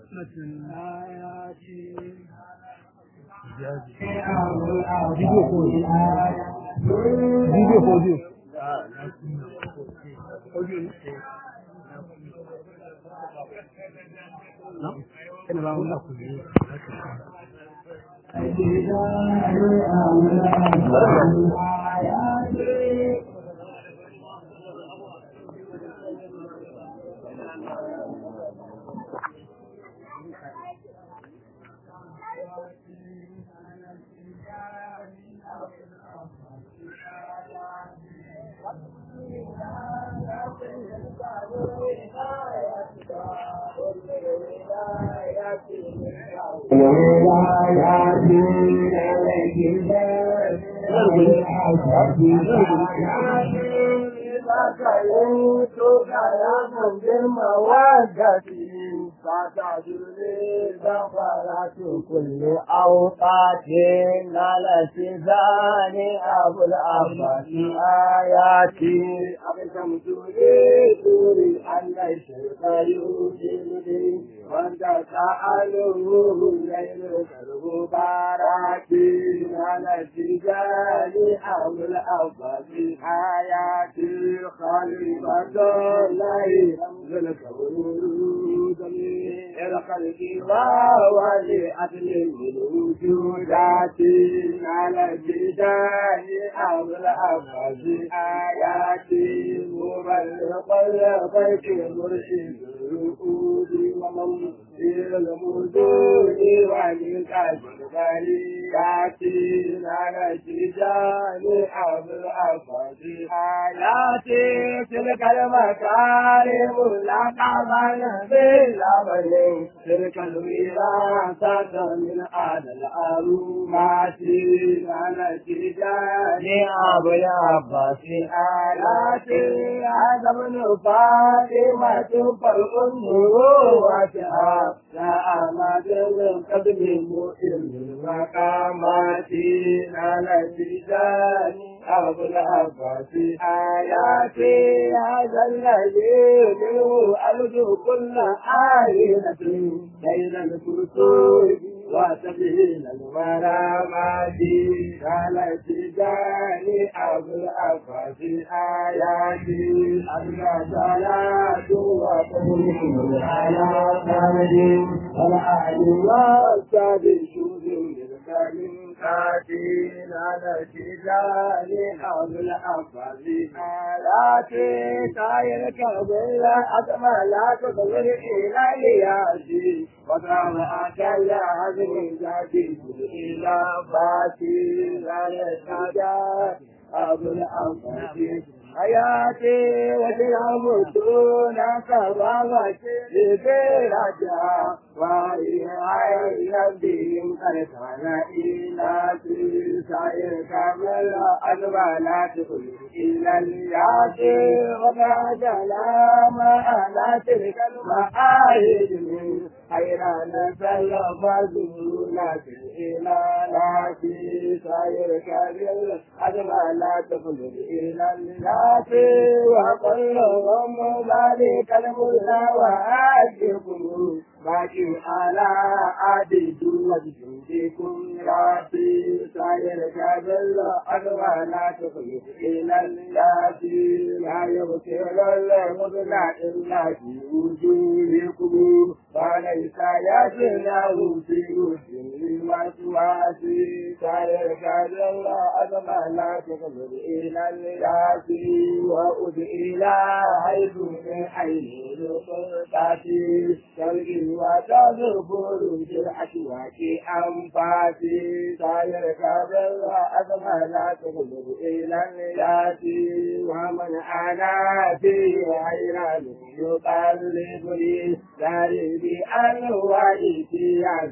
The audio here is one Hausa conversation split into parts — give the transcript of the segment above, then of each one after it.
Video ko Video ko audio. Audio ne? Na? Kana ba wannan ku ne. كل أوقات على سزان أبو الأبد آياتي أبكم تريد أن الشرك يوجد وأنت تعلم الليل كالمبارك على سزان أبو الأبد آياتي خليفة الله رمز الكون الخلق ولأجل الوجودات على الجدال أو الأفضل آيات مبلغ البيت مرشد الرؤود وممثل المدود وللأجل بريات على الجدال أو الأفضل آيات تلك المكارم لا تعمل بالأمل تلك الوراثة من آل الأرومات على الجدال أبو العباس آيات هذا من فاطمة فرق النبوة لا أمد من قدم مؤمن المقامات على الجدال أبو العباس آياتي هذا الذي منه أرجو كل آية بين الكرسي وسبيل المرامات على الجدال أبو العباس آياتي أبقى صلاة وقوم على محمد والآل والصحب شوذ من كاتين على الجدال أبو العباس آياتي سائر كبير أسمى لا تقدر إلى لياسي وقام أكل عزم ذاتي إلى باتي على السجاد أبو العباس حياتي وسلام دون كرامتي لبرجع وهي عين بهم قد كان إلى سائر كامل أدوى لا تقل إلا الياتي وما سلام على تلك المعاهد من حيران سلم زولات الإمالات سائر كامل أدوى لا تقل إلا الياتي وكلهم ذلك المولى وآتكم باقي على عدد وجودكم ياتي سائر كابل أدوى لا تخلف إلى الياتي لا يبصر المبنى إلا في وجودكم فليس يجناه في وجود الوسواس سائر كابل أدوى لا تخلف إلى الياتي وأد إلى حيث من حيث القرطاتي شرقي وتذكر بالأشواك أنفاسي سائر كابل أزمى لا تغلب إلى النيات ومن أنا في حيران يقلبني داري بأنواع إتيان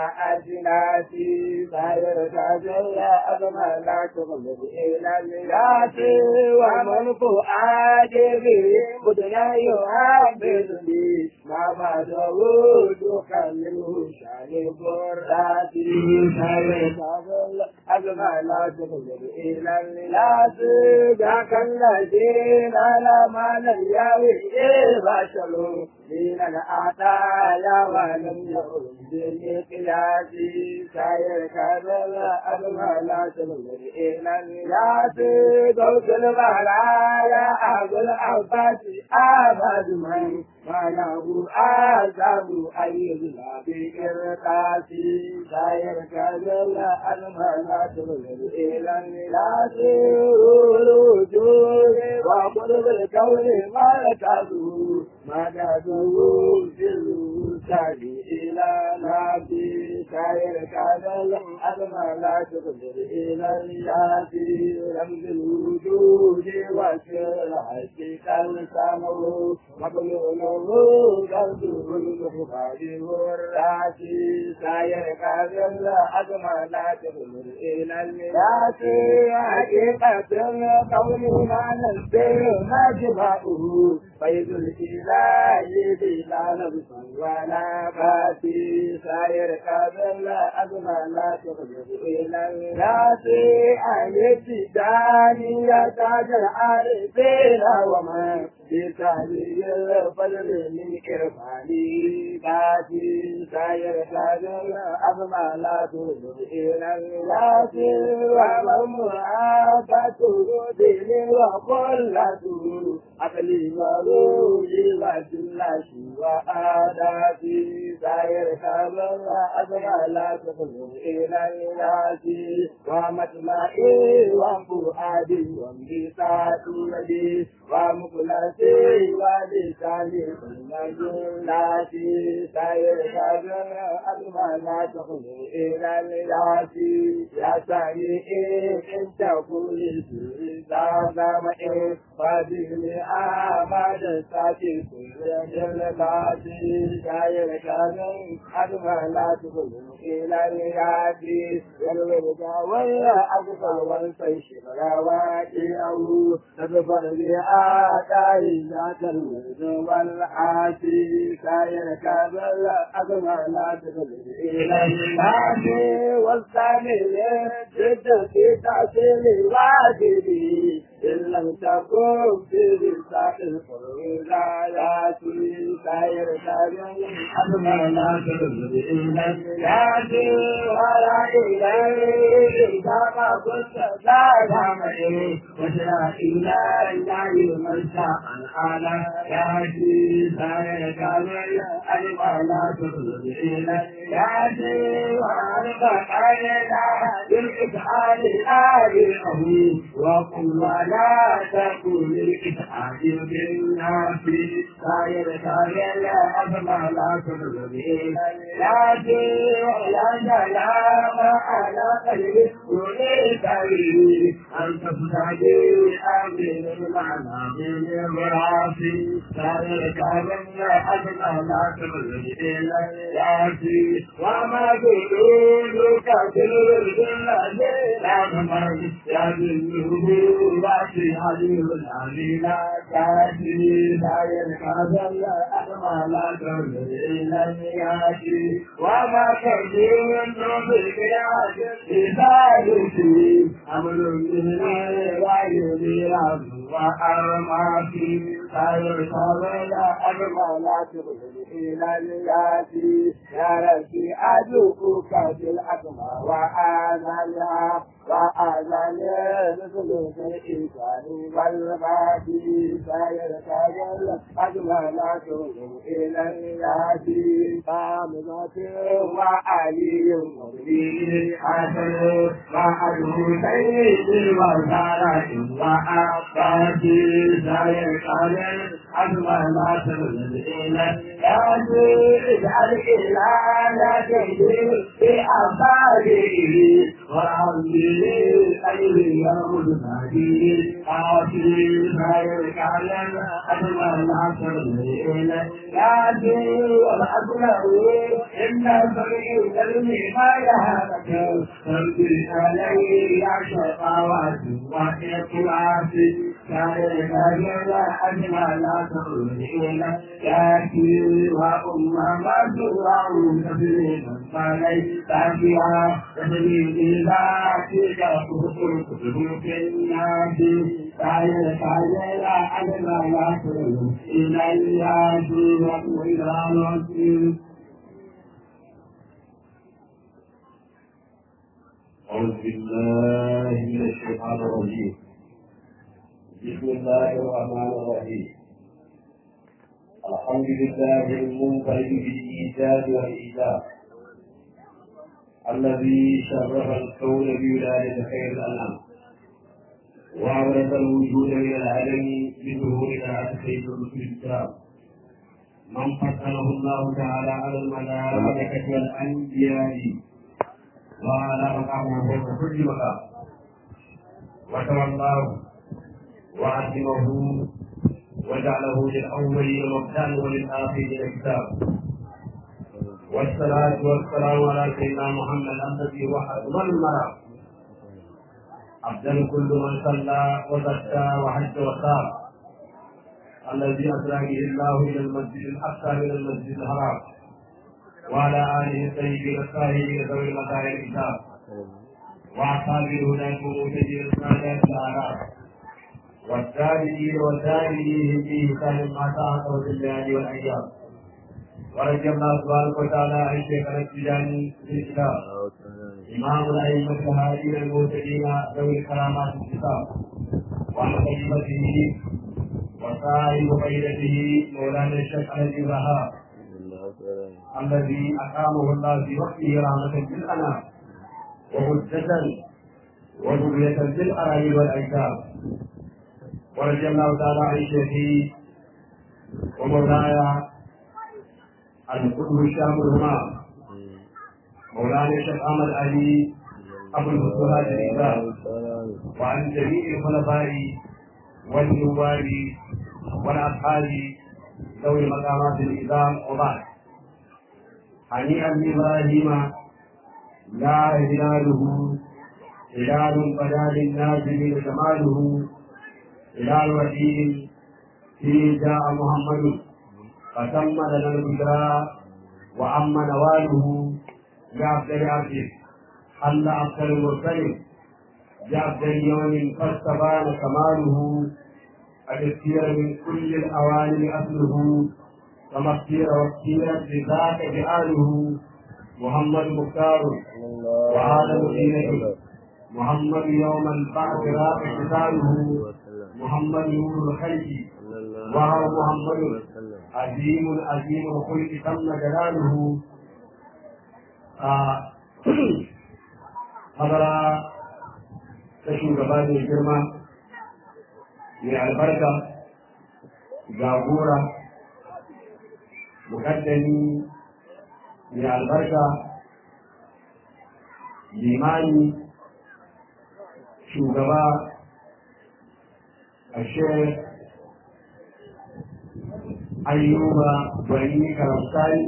وأجناسي سائر كابل أزمى لا تغلب إلى النيات ومن فؤاد به بدنا يعبدني ما بعده دخل منه شان قراتي شان أجمل لا تقدر إلى الناس ذاك الذين على ما لم يوي بشر من العطايا ولم يعد بالقياس سير كذا أجمل لا تقدر إلى الناس قوس البرايا أبو العباس أبد من ما له آدم أي بإرقاس سير كذا أجمل لا تقدر إلى الناس الوجود وقلب الكون مركزه مدده في الوسع إلى نبي سير كذا أجمل لا تقدر إلى الناس رمز الوجود وسر حقيقة السمو مقلوله قلبه المخبر والراسي سير كذا أجمل لا تقدر إلى الناس حقيقة القول ما نسبه ما جمعه فيض الإله بلا نفس ولا باتي سير كذا أجمل لا تقدر إلى الناس أن يبتداني تاج العارفين وما بتهليل الفضل من إرفاني باتي سير كذا أجمل لا تقدر إلى الناس ومن محبته دين وقلته أقلي مروجي وجلاشي وآداتي سير كذا أجمل لا تقدر إلى الناس ومطمئي وفؤادي وميثاقي يدي ومخلصي ولساني كل جلاتي سير كذا أجمل لا تقدر إلى الناس يا سيدي إن تقول سيدا مئي فادني آمد ساتي كل جلاتي سير كذا أجمل لا تقدر إلى الناس والورد ويا أقبل والفيش براواتي أو تدفر بآتاي ذات الورد والعاتي سير كذا أجمل لا تقدر إلى الناس والثاني جد في تحصيل واجبي إن لم تكن في رزاق القرآن لا ياتي سير كريم أجمل لا تقدر إلا الناس ولا إليه كما كنت لا تعمل وشرع إلى الله من شاء الحال ياتي سير كريم أجمل لا تقدر إلا الناس وعلق علينا بالإسعاد آله وقل ولا تكن للإسعاد بالناس سائر سائر أسمع لا تقدر لكن ولا سلام على قلبي وليس لي أن تفتدي أمر المعنى من الراسي سائر سائر أسمع لا تقدر لكن وما تقولك في الذين لا تمر يا بالنبوة عليم علينا كافي لا ينقذ أحمى لا تنظر إلى النياتي وما كثير بالقياس إذا يسير أمر من غير وأرماتي خير صبر أجمع لا تغفر إلى الياتي يا ربي أدعوك بالأكمى وآذانها وآذان مثل الإنسان والغادي سير سير أجمع لا تغفر إلى الياتي قامضة وعلي مبين حسن وأدعو سيدي وزارة وأبادي سير سير أجمع لا تغفر إلى الياتي اجعل إلى تجري في أباده وربي خير يوم الهدي آتي خير كعلم أجمع لا تغفر إلى الياتي والأكبر إن فريق العلم ما يهلك تربي عليه يا شقاوات وإخلاص ذلك جل أجمع لا تؤذين يأتي وأمهات وعون تبليغ فليس فيها تبليغ ذاتك كتب في الناس ذلك جل أجمع لا تؤذين يأتي وأمهات أعوذ بالله من الشيطان الرجيم بسم الله الرحمن الرحيم الحمد لله المنفرد بالإيجاد والإيجاب الذي شرف الكون بولادة خير الأنام وأورث الوجود من العالم بظهور طاعة سيد الرسل الكرام من فضله الله تعالى على الملائكة والأنبياء وعلى مقامه فوق كل مقام وتولاه وعزمه وجعله للأولين مبدأ وللآخرين كتاب والصلاة والسلام على سيدنا محمد الذي هو أكمل المرام أفضل كل من صلى وزكى وحج وصام الذي أسرى به الله إلى المسجد الأقصى من المسجد الحرام وعلى آله الطيبين الطاهرين ذوي المكارم الكتاب وأصحاب الهدى المهتدين السادات الأعراف والتابعين والتابعين في كان ما تعاقبوا في الليالي والأيام ورجى الله سبحانه وتعالى عن شيخنا التجاني في الكتاب إمام الأئمة الهادين المهتدين ذوي الكرامات الكتاب وعن خليفته وصاحب قيدته مولانا الشيخ الذي رهاب الذي أقامه الله في وقته رحمة للأنام وهدة وذرية للأراضي والأيتام ورضي الله تعالى عن شيخي ومولاي القدر الشام الهمام مولانا الشيخ أحمد علي أبو الفتوحات الإسلام وعن جميع الخلفاء والنواب والأصحاب ذوي مقامات الإسلام وبعد هنيئا لابراهيم لا هلاله هلال بدا للناس من جماله هلال وحيد فيه جاء محمد فتم لنا البشرى واما نواله بافضل عبده حل افضل المرسل بافضل يوم فاستبان كماله الاختيار من كل الاواني اصله كما اختير واختيرت لذاك فعاله محمد مختار وعالم دينه محمد يوم البعث راق قتاله محمد نور الخلق وهو محمد عظيم عظيم الخلق تم جلاله حضر تشو gaba mai girma mai albarka jagora mukaddami mai albarka limani shugaba ashe ayyuba bani karamsani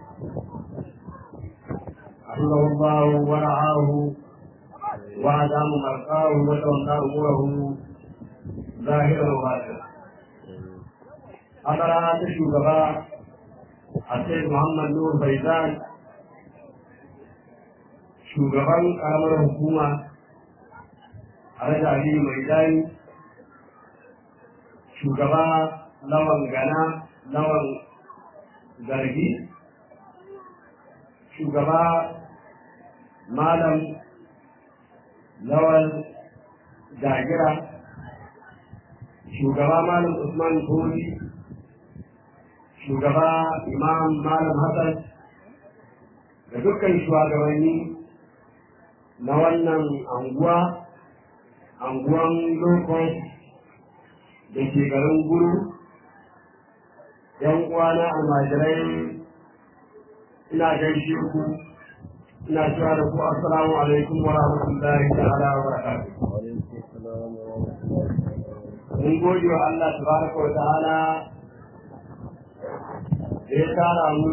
حفظه الله ورعاه وأدام مرقاه وتولى أموره ظاهرا وباطنا حضر شugaba Asai Muhammad Nur Faizan shugaban karamar hukuma Alhaji Aliyu Maidani shugaba lawan gana lawan zargi shugaba malam lawan jagira shugaba malam Usman Koli shugaba imam malam hassan da dukkan shugabanni na wannan anguwa anguwan lokos da ke garin guru yan uwana almajirai ina gaishe ku ina cewa da ku assalamu alaikum wa rahmatullahi ta'ala wa barakatuh mun gode wa Allah tabaraka wa ta'ala da ya tara mu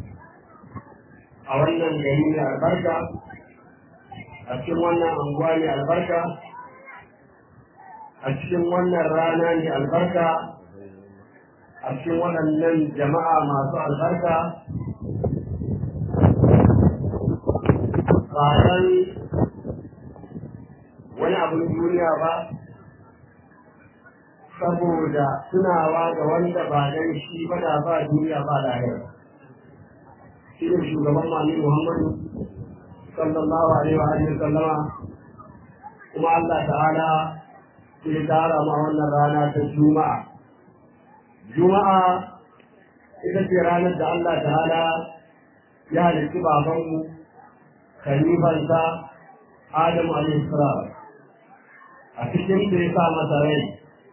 a wannan gari mai albarka a cikin wannan anguwa mai albarka a a cikin wannan rana ne albarka a cikin waɗannan jama'a masu albarka ba dan wani abin duniya ba saboda tunawa ga wanda ba dan shi ba da ba duniya ba lahira shi ne shugaban mami muhammadu sallallahu alaihi wa alihi sallama kuma Allah ta'ala ke tara ma wannan rana ta juma'a juma'a ita ce ranar da Allah ta'ala ya halitti babanmu khalifansa Adamu alaihi salam a cikin da ya sa masa rai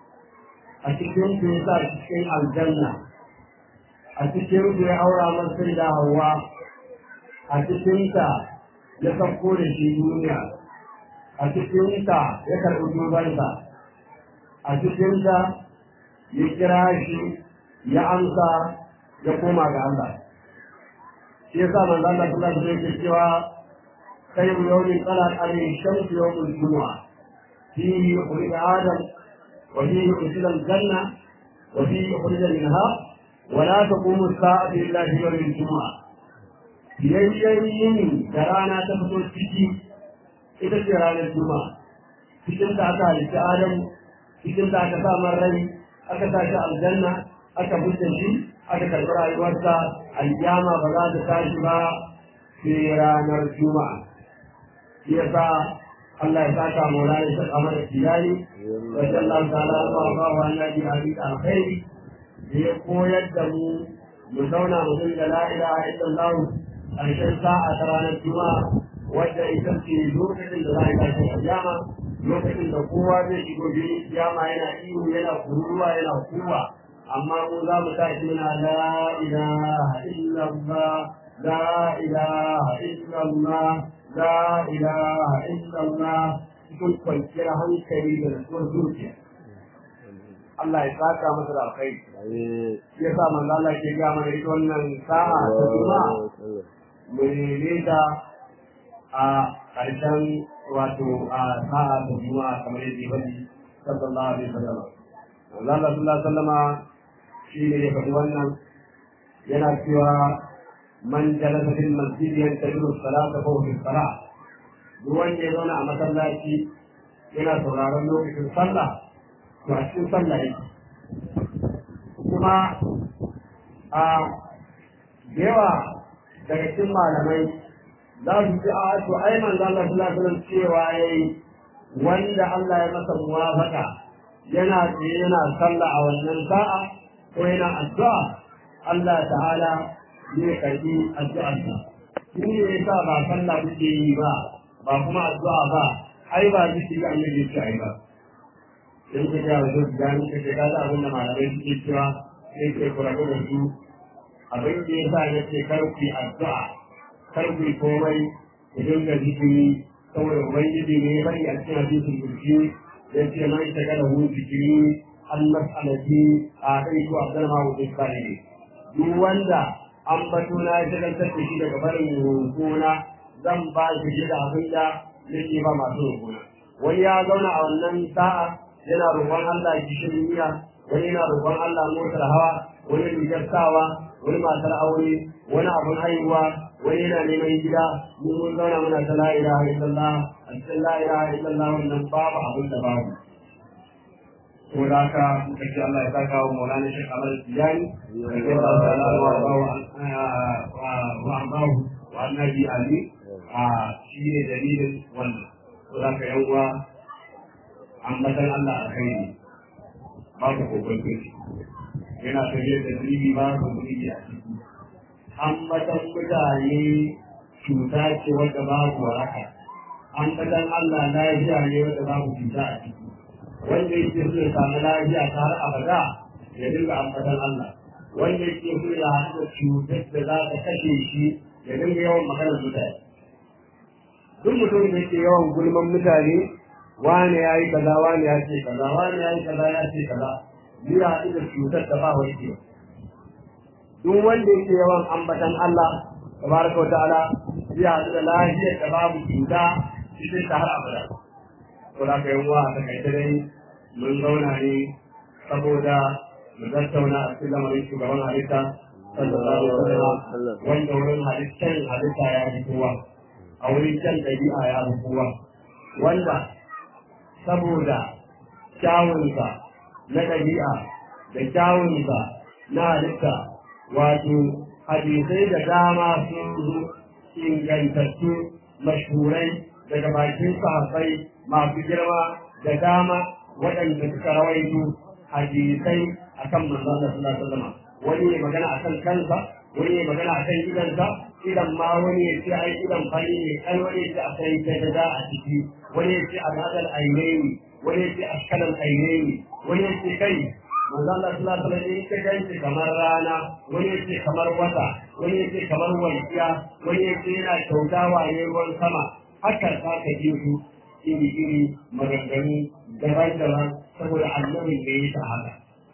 a cikin da ya sa cikin aljanna a cikin da ya aura masa da hawa a cikin ta ya sauko da shi duniya a cikin ta ya karɓi dubansa a cikin ta ya kira shi ya amsa ya koma ga Allah shi yasa manzo Allah sallallahu alaihi wasallam cewa khayru yawmin talat alayhi shamsu yawmul jumu'ah fihi yukhrij adam wa fihi yudkhil al-janna wa fihi yukhrij minha wa la taqumu as-sa'atu illa fi yawm al-jumu'ah biyayyen yini da rana ta fito ciki ita ce ranar juma'a cikin da aka halitta adam cikin da aka sa rai aka sa shi aljanna aka fitta shi aka karɓi rayuwarsa aljama ba za ta tashi ba sai ranar juma'a shi yasa Allah ya saka maulana shi kamar da tiyari wa sallallahu ta'ala wa ba wa annabi ali alkhairi da ya koyar da mu mu zauna mu dinga la ilaha illallah ƙarshen sa'a ta ranar juma'a wadda ita ce lokacin da za a tashi aljama lokacin da kowa zai shigo biyu kiyama yana ihu yana kururuwa yana kuwa amma mu za mu tashi muna la ilaha illallah la ilaha illallah la ilaha illallah cikin kwanciyar hankali da nutsuwar zuciya Allah ya saka masa da alkhairi ya sa manzo Allah ke ga mana ita wannan sa'a ta juma'a mu neme ta a ƙarshen wato a sa'a ta juma'a kamar yadda ya faɗi sallallahu alaihi wasallam Allah sallallahu alaihi wasallama shi ne ya faɗi wannan yana cewa man jalasa fil masjid yantaziru salata fa fi salah duk wanda ya zauna a masallaci yana sauraron lokacin sallah to a cikin sallah yake kuma a yawa daga cikin malamai za su ji a to ai manzo Allah sallallahu alaihi wasallam cewa yayi wanda Allah ya masa muwafaka yana tsaye yana sallah a wannan sa'a ko yana addu'a Allah ta'ala zai karbi addu'arsa shi ne yasa ba sallah kuke yi ba ba kuma addu'a ba ai ba zikiri annabi ya ce ai ba in ka ga wasu gani ka ce kaga abin da malamai suke cewa sai ke kurabu da su abin da yasa ya ce kar ku yi addu'a kar ku yi komai ku dinga zikiri saboda ubangiji ne ya bari a cikin hadisin kursi ya ce man shagala hu zikiri an mas'alati a kai ko abdalma wa iskari ne duk wanda an bato na ya shagaltar da shi daga barin rukuna zan ba shi da abin da nake ba masu rukuna wani ya zauna a wannan sa'a yana roƙon Allah gishirin miya wani yana roƙon Allah motar hawa wani rigar sawa wani matar aure wani abun haihuwa wani yana neman gida mun mun zauna muna ta la ilaha illallah a cikin la ilaha illallah wannan babu abin da babu ko da haka muka ce Allah ya saka wa Maulana Sheikh Ahmad Tijani da ke ba da Allah wa ba wa ambahu wa annabi Ali a shi ne dalilin wannan ko da haka yan uwa ambatan Allah a kai ne babu kokon kirki yana tafiyar da zunubi ba ku zunubi a ciki ambatan mutane cuta ce wadda babu waraka ambatan Allah lafiya ne wadda babu cuta a ciki wanda yake so ya samu lafiya ta har abada ya dinga ambatan Allah wanda yake so ya haɗu da cutar da za ta kashe shi ya dinga yawan maganar mutane duk mutum da yake yawan gulman mutane wane ya yi kaza wane ya ce kaza wane ya yi kaza ya ce kaza ya haɗu da cutar da ba wani ke duk wanda yake yawan ambatan Allah tabaraka wa ta'ala ya haɗu da lafiyar da babu cuta cikin ta har abada to da kai uwa ta kai dai mun zauna ne saboda mu tattauna a cikin lamarin shugaban halitta sallallahu alaihi wasallam wanda wurin halittar halitta ya fi kowa a wurin can ɗabi'a ya fi kowa wanda saboda kyawunsa na ɗabi'a da kyawunsa na halitta wato hadisai da dama sun zo ingantattu mashhurai daga bakin sahabbai masu girma da dama waɗanda suka rawaito hadisai akan manzon Allah sallallahu alaihi wasallam wani ya magana akan kansa wani ya magana akan idansa idan ma wani ya ce ai idan fari ne kai wani ya ce akwai tajada a ciki wani ya ce al'adal ainaini wani ya ce ashkalal ainaini wani ya ce kai manzo Allah sallallahu alaihi wasallam ya ganci kamar rana wani ya ce kamar wata wani ya ce kamar walƙiya wani ya ce yana kyautawa ne ruwan sama haka za ka ji su iri iri maganganu daban-daban saboda annabin da ya ta haka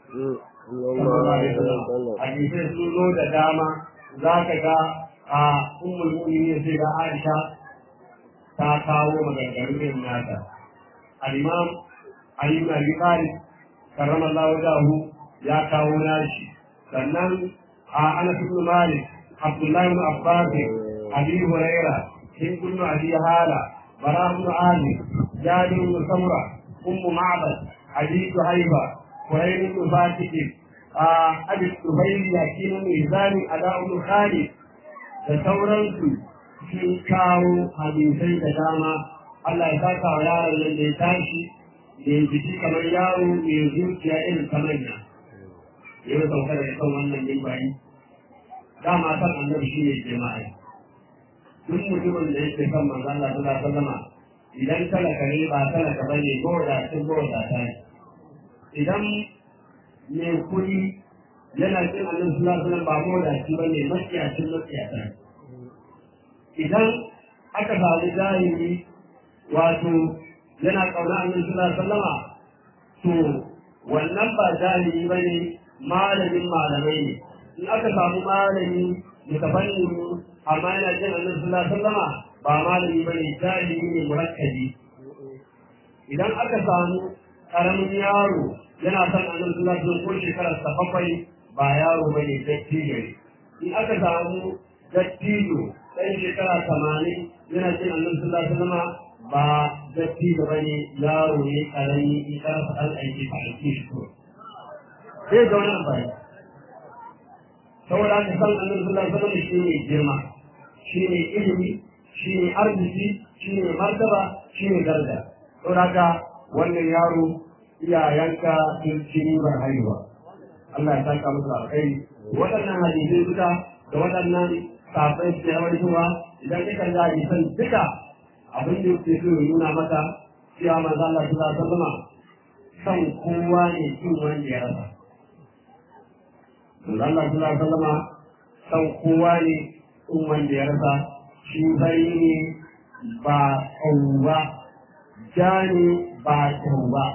hadisai sun zo da dama za ka ga a ummul mu'minin sai ga Aisha ta kawo maganganu irin nata al-imam Ali ibn Abi Talib karramallahu wajahu ya kawo nashi sannan a Anas ibn Malik Abdullah ibn Abbas Abi Hurairah Hind ibn Abi Hala Bara ibn Ali Jabir ibn Samura Ummu Ma'bad Ali Suhaiba Qurayn ibn Fatih Abi Suhayl Yakin Mizani Ada ibn Khalid da sauransu sun kawo hadisai da dama Allah ya saka wa yaron nan da ya tashi mai jiki kamar yaro mai zuciya irin ta manya ya yi sauka da kan wannan mimbari dama san annabi shi ne jama'a duk mutumin da yake kan manzo Allah sallallahu alaihi wasallam idan talaka ne ba talaka bane goda sun goda ta idan mai kuɗi yana cin annabi sallallahu alaihi wasallam ba goda shi bane makiyacin makiyata idan aka samu jahili wato yana ƙauna annabi sallallahu alaihi wasallama to wannan ba jahili bane malamin malamai ne in aka samu malami mutafanni amma yana jin annabi sallallahu alaihi wasallama ba malami bane jahili ne murakkabi idan aka samu karamin yaro yana son annabi sallallahu alaihi wasallam ko shekarar sa bakwai ba yaro bane dattijo ne in aka samu dattijo ɗan shekara tamanin yana jin annabi sallallahu alaihi wasallama ba datti da bane yaro ne karami in ka rasa an aiki ka aiki shi ko sai ga wannan bai saboda ka san annabi sallallahu alaihi wasallam shi ne girma shi ne ilimi shi ne arziki shi ne martaba shi ne daraja saboda ka wannan yaro iyayenka sun ci ribar haihuwa Allah ya saka musu alkhairi waɗannan hadisai duka da waɗannan safai da yawaituwa idan kika ga hadisan duka abin da yake so ya nuna maka cewa manzo Allah sallallahu alaihi wasallam san kowa ne cin wanda ya rasa manzo Allah sallallahu alaihi wasallam san kowa ne cin wanda ya rasa shi bari ne ba tsawa ja ne ba tsawa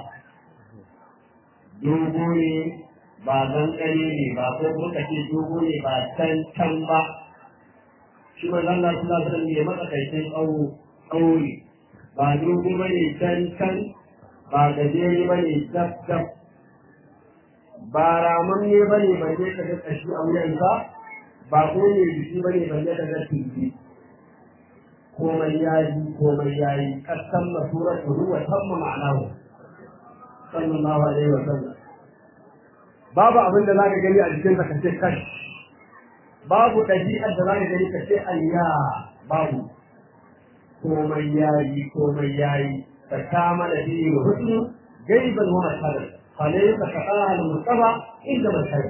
dogo ne ba zankare ne ba ko muka ce dogo ne ba can can ba shi manzo Allah sallallahu alaihi wasallam ne matsakaicin tsawo ɗauri ba dogo ba ne can can ba gajere ba ne dab dab ba raman ne ba ne balle ka ga kashi a wuyansa ba ko ne jiki ba ne balle ka ga tunji komai yayi komai yayi kasan masura ruwa tamma ma'anahu sallallahu alaihi wa sallam babu abin da zaka gani a jikin ka ce kash babu ɗabi'ar da zaka gani ka ce ayya babu komai yayi komai yayi ta kama da biyu husnu gaiban wa mashhadar falaysa ka qala mustafa inda mashhad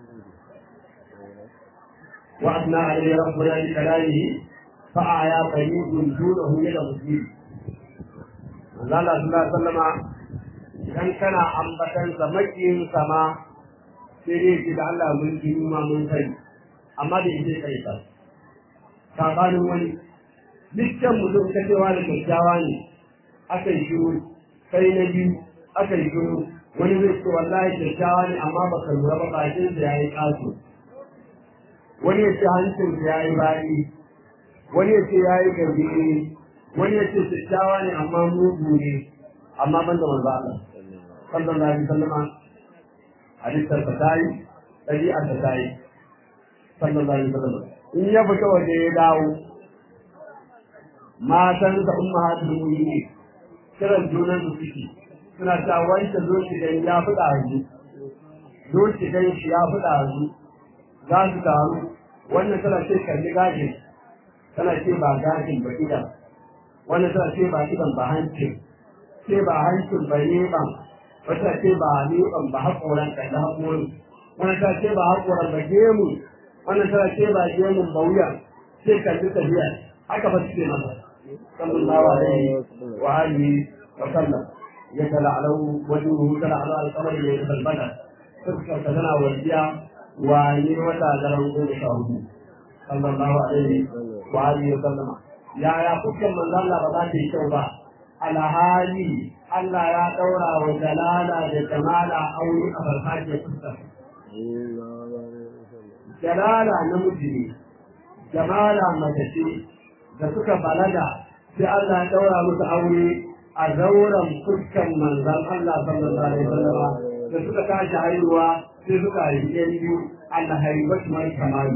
wa adna alayhi rabbuna bi kalamihi fa aya qayyidun dunahu ila muslim Allah sallallahu alaihi wasallama idan kana ambatan sa makiyin sama sai dai ki da Allah mun ji ma mun kai amma da yake kai ta sabanin wani dukkan mutum ta cewa da kyakkyawa ne aka yi shiru sai na biyu aka yi shiru wani zai ce wallahi kyakkyawa ne amma baka lura ba bakin da yayi kaso wani ya ce hancin da yayi bari wani ya ce yayi garbi wani ya ce kyakkyawa ne amma mugu ne amma ban da manzo Allah sallallahu alaihi wasallam halittar ta tayi ɗabi'ar ta tayi sallallahu alaihi wasallam in ya fita waje ya dawo matan da ummahatul mu'minin kiran junan su suke suna ta wanda zo shi dan ya fi ɗazu zo shi dan shi ya fi ɗazu za su taru wannan tana ce kalli gashin tana ce ba gashin ba idan wannan tana ce ba idan ba hancin ce ba hancin ba neban wata ce ba neban ba haƙoran kalli haƙorin wannan tana ce ba haƙoran ba gemu wannan tana ce ba gemun ba wuya ce kalli tafiya haka ba su ce masa sallallahu alaihi wa alihi wa sallam يتلعلو وجهه تلعلو على القمر ليلة البدر تذكر تنا والديا وعين وتا جرم قول شاهد صلى الله عليه وآله وسلم يا يا فكر من الله بذات الشوبة على هذه Allah ya ɗaura wa jalala da jamala aure a farfajiyar fuskar. Jalala namiji ne, jamala mace ce da suka balaga sai Allah ya ɗaura musu aure a zauren fuskan manzan Allah sallallahu alaihi wasallam da suka tashi haihuwa sai suka haifi ɗan biyu Allah haibatu mai kamali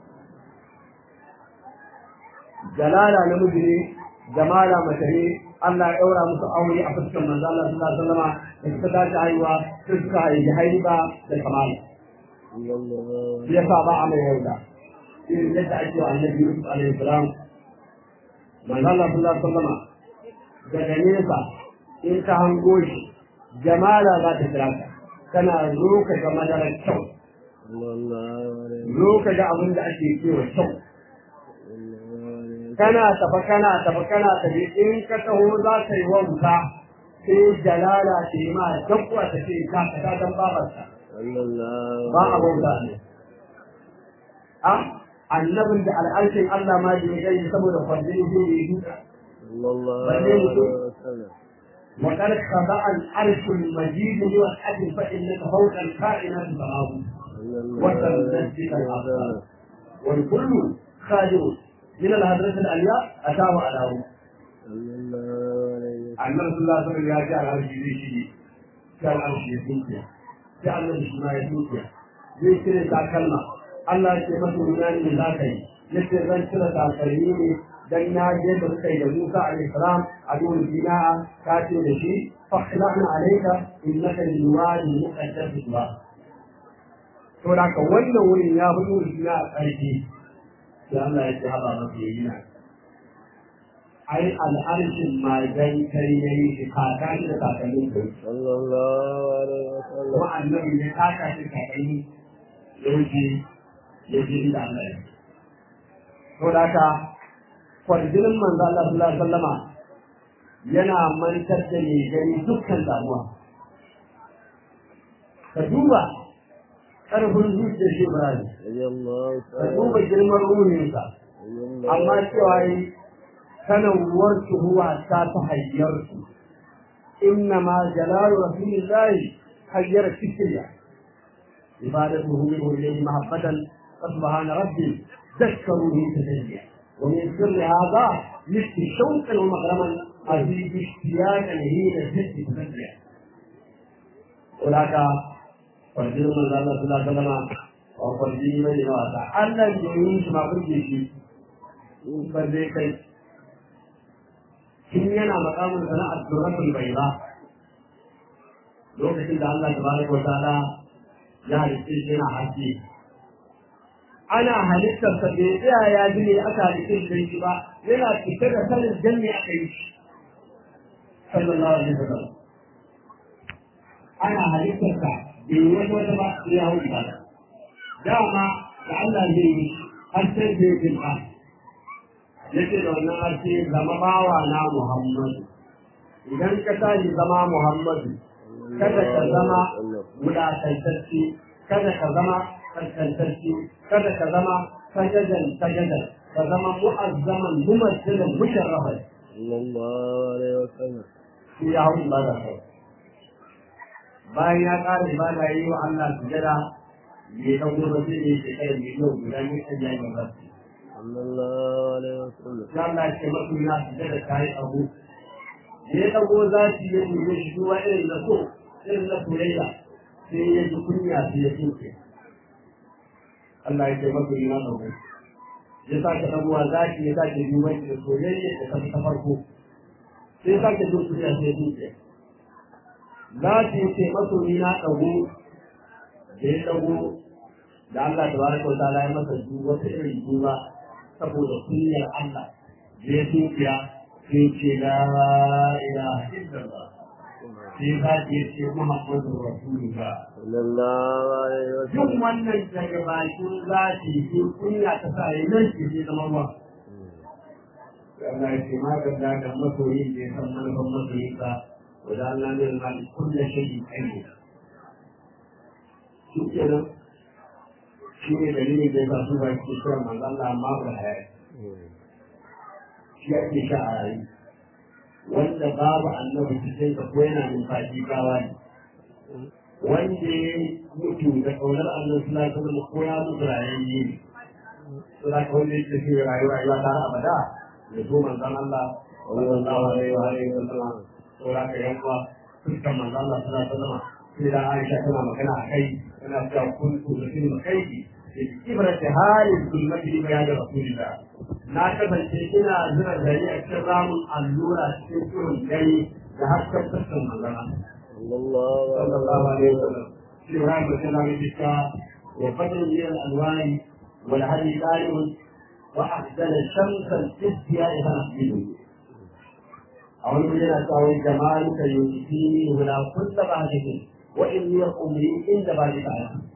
jalala namiji ne jamala mace ne Allah ya ɗaura musu aure a fuskan manzan Allah sallallahu alaihi wasallam da suka tashi haihuwa sai suka haifi haiba da kamali shi yasa ba a mai yarda irin yadda ake wa annabi Yusuf alaihi salam manzan Allah sallallahu alaihi wasallam daga nesa in ka hango shi jamala za ta kira ka kana zo ka ga madarar kyau zo ka ga abin da ake cewa kyau kana tafa kana tafa kana tafi in ka taho za ka yi wanka sai jalala ce ma dabba ta ce ka ka dan babarsa ba a bauta ne a annabin da al'arshin Allah ma da ya gani saboda kwanjini zai yi duka وقد خضع العرش المجيد لوحده فإنك فوق الكائنات تراه وتنزل الأبصار والكل خالد من الهدرة العليا أتاه على النبي صلى الله عليه وسلم يا جعل العرش يشي جعل العرش يسوكيا جعل العرش ما يسوكيا zai cire takalma Allah ya ce masa runani za ka yi yace zan cire takalmi ne dan na je da suka yi da Musa alayhi salam a duwar bina'a ka ce da shi fakhla'na alayka innaka liwadi muqaddas ba to da ka wannan wurin ya fito da a ƙarfi sai Allah ya ce haba masa yayi na ai al'arshin magan kai yayi shi kaka shi da kakannin kai sallallahu alaihi wasallam kuma annabi ne kaka shi kakanni yaji yaji inda Allah ya to da ka kwarjinin manzo Allah sallallahu alaihi wasallama yana mantar da mai gani dukkan damuwa ka duba ƙarfin zuciyar shi Ibrahim radiyallahu ka ta'ala duba girman ruhinsa amma cewa yi sanarwar huwa ta ta hayyar su inna ma jalalu rasulillahi hayyar fikriya ibadatuhu minhu ilayhi mahabbatan فسبحان ربي ذكروا لي تدليا ومن سر هذا مثل شوقا ومغرما أزيد اشتياقا حين الجد تدليا هناك فرجل من الله صلى الله عليه وسلم وفرجل من الله ألا يعيش ما قلت شيء فرجل كي tun yana makamin sana'ar turatul bai ba lokacin da Allah tabaraka wa ta'ala ya halitta shi yana haske ana halittar sa bai tsaya ya ji ne aka halitta shi shi ba yana fitar da sanin dan me aka yi shi sallallahu alaihi wasallam ana halittar sa bai yi wata wata ba sai ya hau ibada dama da Allah zai yi har sai zai bin ba yake da wannan harshe zama bawa na Muhammadu idan ka tashi zama Muhammadu kada ka zama wulaƙantacce kada ka zama kaskantacce kada ka zama sajadan sajadan ka zama mu'azzaman mumassilin musharrafan sallallahu alaihi wasallam shi ya hau ibada kai bayan ya ƙara ibada yi wa Allah sujada bai ɗan gobe sai ne shekarar miliyan guda ne kan yayin rasu sallallahu alaihi wasallam ya Allah ce masu na sujada ta yi abu da ya ɗago za su yi nuna shi duwa irin da so irin na soyayya sai ya ji kunya sai ya tuke Allah ya ce masa ina ɗauko ya sake ɗaguwa zaki ya sake duban da soyayya da ta ta farko sai sake jin kunya sai ya tuke zaki ya ce masa ina ɗago da ya ɗago da Allah ta baraka wa ta'ala ya masa duba ta irin duba saboda kunyar Allah da ya tukiya sai ce la ilaha illallah sai za ki ce Muhammadu Rasulullah. sallallahu alaihi wa Duk sallam wannan daga bakin zafi ko kunya ta sa yi nan ke zai zama ruwa. Allah ya ce ma ga da masoyin da ya san manufan masoyinsa wa da Allah ne ma kulle shayi kai Shi kenan shi ne dalilin da ya sa su ba ke cewa manzo Allah amma ba hayar. Shi ake sha a rayu. wanda babu annabi cikin ka ko yana numfashi gawa ne wanda ya mutu da kaunar annabi sallallahu alaihi wasallam ko ya mutu rayayye ne to da ka wanda yake shi rayuwa rayuwa ta har abada ya zo manzon Allah sallallahu alaihi wa alihi wasallam to da ka yanka fuskan manzon Allah sallallahu alaihi wasallam sai da Aisha tana magana a kai tana cewa kuntu da filin kaiki ibrati halin zulmati bayan rasulillah na kasance ina zira gari a cikin ramin allura cikin turin gari da hasken fuskan manzana sallallahu sallallahu alaihi wasallam shi ran da tana mai fita wa fadl min al-alwani wal hadi qalim wa ahdala shamsan tisya ila asbidu a wani wuri yana cewa wai jamaluka yusini wala kullu ba'dihi wa inni umri inda ba ta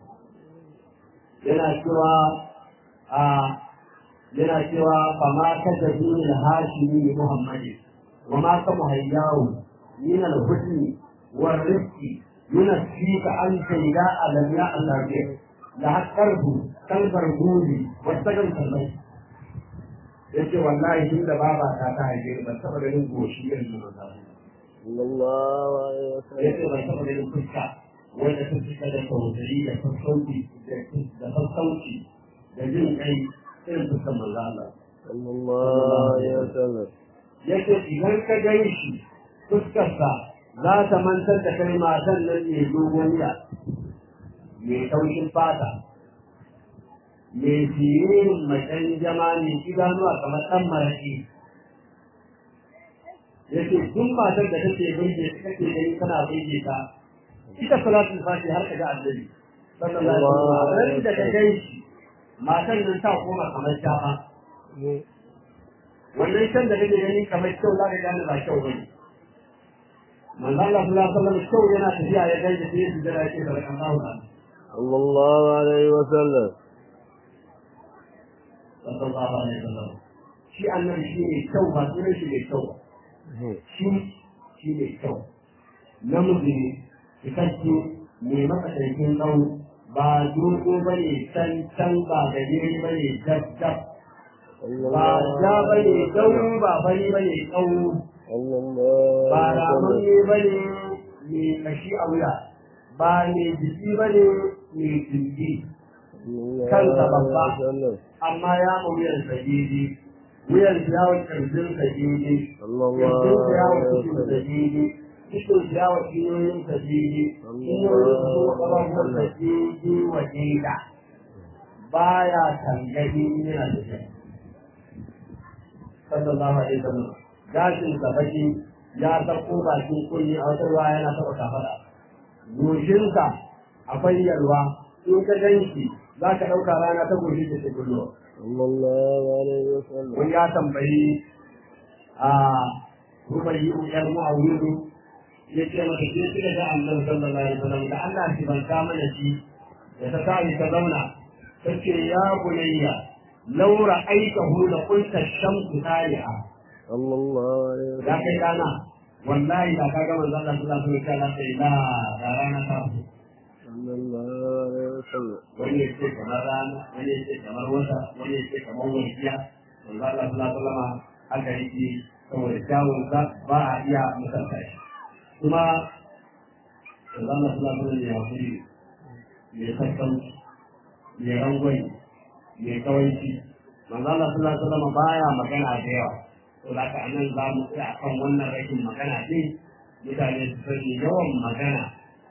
yana cewa a yana cewa fa ma ka jabi al hashimi muhammadi wa ma ka muhayyahu min al husni wal rizqi yunfika an sayda alam ya allah bi la hakarbu kalbar gudi wa sagal kalbai yace wallahi tun da baba ta ta haife ban taba ganin goshi irin na maza sallallahu alaihi wa sallam yace ban taba ganin fuska wanda ta fuska da tausayi da sassauci da sassauci da jin kai irin fuskan manzo Allah sallallahu alaihi wa sallam yake idan ka gan shi fuskarsa za ta mantar da kai matan nan mai dogon wuya mai taushin fata mai siririn macen jama mai idanuwa kamar ɗan maraƙi yake duk matar da take burge kake gani kana burge ta ita salatul fati har ka ga annabi sallallahu alaihi wasallam da ka gan shi matan nan ta koma kamar shafa wannan shan da kake gani kamar kyau za ka gane ba kyau bane manzo Allah sallallahu alaihi wasallam kyau yana tafiya ya gaida sai su jira yake da Allahu ta'ala sallallahu alaihi wa sallam sallallahu alaihi wasallam shi annabi shi ne kyau ba sunan shi ne kyau ba. shi shi ne kyau namiji ne cikakke mai matsakaicin tsawo ba dogo ba ne can can ba gajere ba ne jab jab ba ja ba ne dauri ba fari ba ne tsawo ba ramunne ba ne mai kashi a wuya ba mai jiki ba ne mai jiki kansa babba amma ya ma wuyan sa daidai wuyan ya wa kirjin sa daidai kirjin sa ya wa cikin sa daidai cikin sa ya wa kiyoyin sa daidai kiyoyin sa kuma ƙafafuwan sa daidai wa daida baya tangani yana da shi sallallahu alaihi wasallam gashin sa baki ya sako bakin kunni a wata ruwa yana taɓa kafaɗa goshinsa akwai yalwa in ka gan shi za ka ɗauka rana ta goshi da ta kullo sallallahu alaihi wa sallam wani ya tambayi a rubayi yar mu'awiru ya ce mata ke kika ga annabi sallallahu alaihi wasallam da Allah shi ban ka mana shi da ta tashi ta zauna ta ce ya bunayya laura aikahu la qulta shamsu tali'a sallallahu alaihi wa ya kai dana wallahi da ka ga manzon Allah sallallahu alaihi wasallam sai la da rana ta fito sallallahu alaihi wa sallam wani ya ce kamar rana wani ya ce kamar wata wani ya ce kamar walƙiya manzo Allah sallallahu alaihi wasallam aka yi saboda kyawun sa ba a iya misalta shi kuma manzo Allah sallallahu alaihi wasallam ya hakuri mai sassauci mai rangwai mai kawaici manzo Allah sallallahu alaihi wasallam baya magana da yawa to da haka anan za mu tsaya akan wannan rashin magana din mutane su sani yawan magana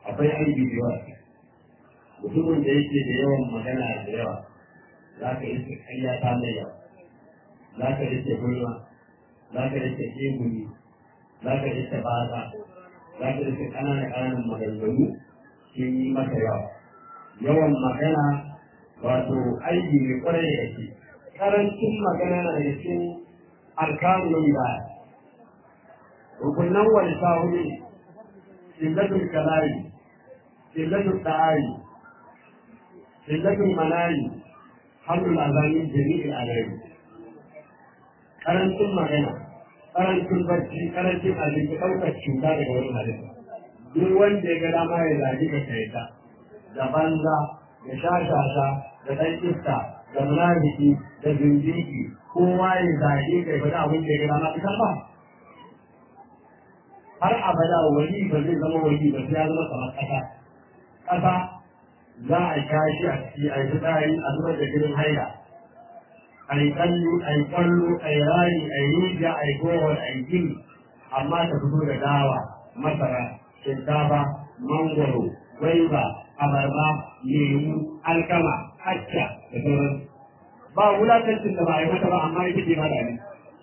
akwai aibi da yawa mutumin da yake da yawan magana da yawa za ka yi kanya ta mai yawa za ka rike gulma za ka rike kebuli za ka rike baza za ka rike ƙananan ƙananan maganganu sun yi maka yawa yawan magana wato aiki ne kwarai da yake karancin magana na da cikin alkanun da rukunan wani sahuri illatul kalari illatul da'ari illatul manari hannun azami jami'in alari karancin magana karancin barci karancin abinci ɗaukar cuta daga wani halitta duk wanda ya ga dama ya zagi ka kaita da banza da shashasha da ɗan iska da munafiki da zindiki kowa ya zage ka ya faɗi abin da ya ga dama ita ba har abada wali ba zai zama wali ba sai ya zama kamar ƙasa ƙasa za a kashi a ciki a yi fitsari a zubar da gidan haila a yi kallo a yi kwallo a yi rari a yi rijiya a yi gowar a yi gini amma ta fito da dawa masara shinkafa mangoro gwaiba abarba lemu alkama acca da sauran ba wulakancin da ba a yi mata ba amma ita ce mada ne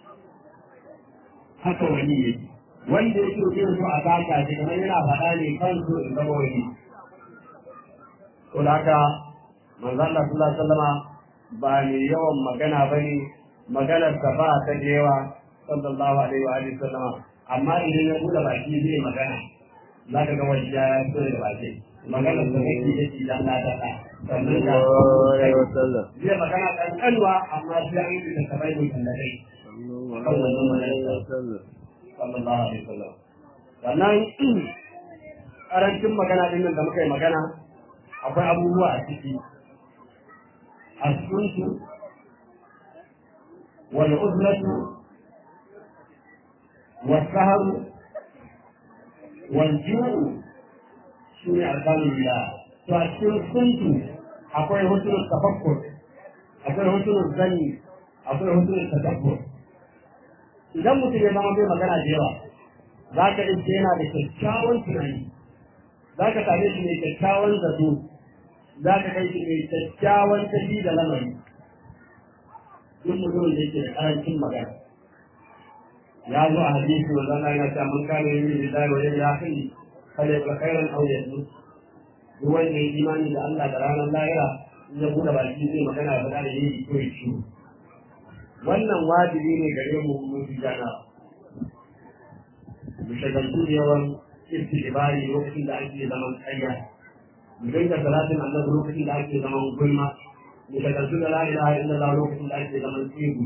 haka wani yake wanda ya so zai so a taka shi kamar yana faɗa ne kan so in zama wani to da haka manzo Allah sallallahu alaihi wasallama ba ne yawan magana bane maganar ta ba ta da yawa sallallahu alaihi wa alihi sallama amma idan ya buɗe baki zai magana za ka ga wani ya so da baki maganar da kake da shi dan na ta sannan ga zai magana kankanwa amma sai an yi da kabai mutum da kai sallallahu alaihi wasallam sannan karancin magana din nan da muka yi magana akwai abubuwa a ciki asuntu wal uzlatu wal sahru wal ju'u shine arkanul billah to a cikin suntu akwai hutun tafakkur akwai hutun zanni akwai hutun tadabbur idan mutum ya zama bai magana da yawa za ka iske yana da kyakkyawan tunani za ka same shi mai kyakkyawan zato za ka kai shi mai kyakkyawan tafi da lamari duk mutumin da yake da karancin magana ya zo a hadisi wa zana yana cewa mun kane yin da zai wajen ya kai kale ba kairan auye su duk wanda ya imani da Allah da ranar lahira in ya buɗe baki zai magana da da yi ko ya ciwo wannan wajibi ne gare mu mu jana mu shagaltu da yawan istibari lokacin da ake zaman tsayya mu dinga salatin annabi lokacin da ake zaman gulma mu shagaltu da la ilaha illallah lokacin da ake zaman tsibu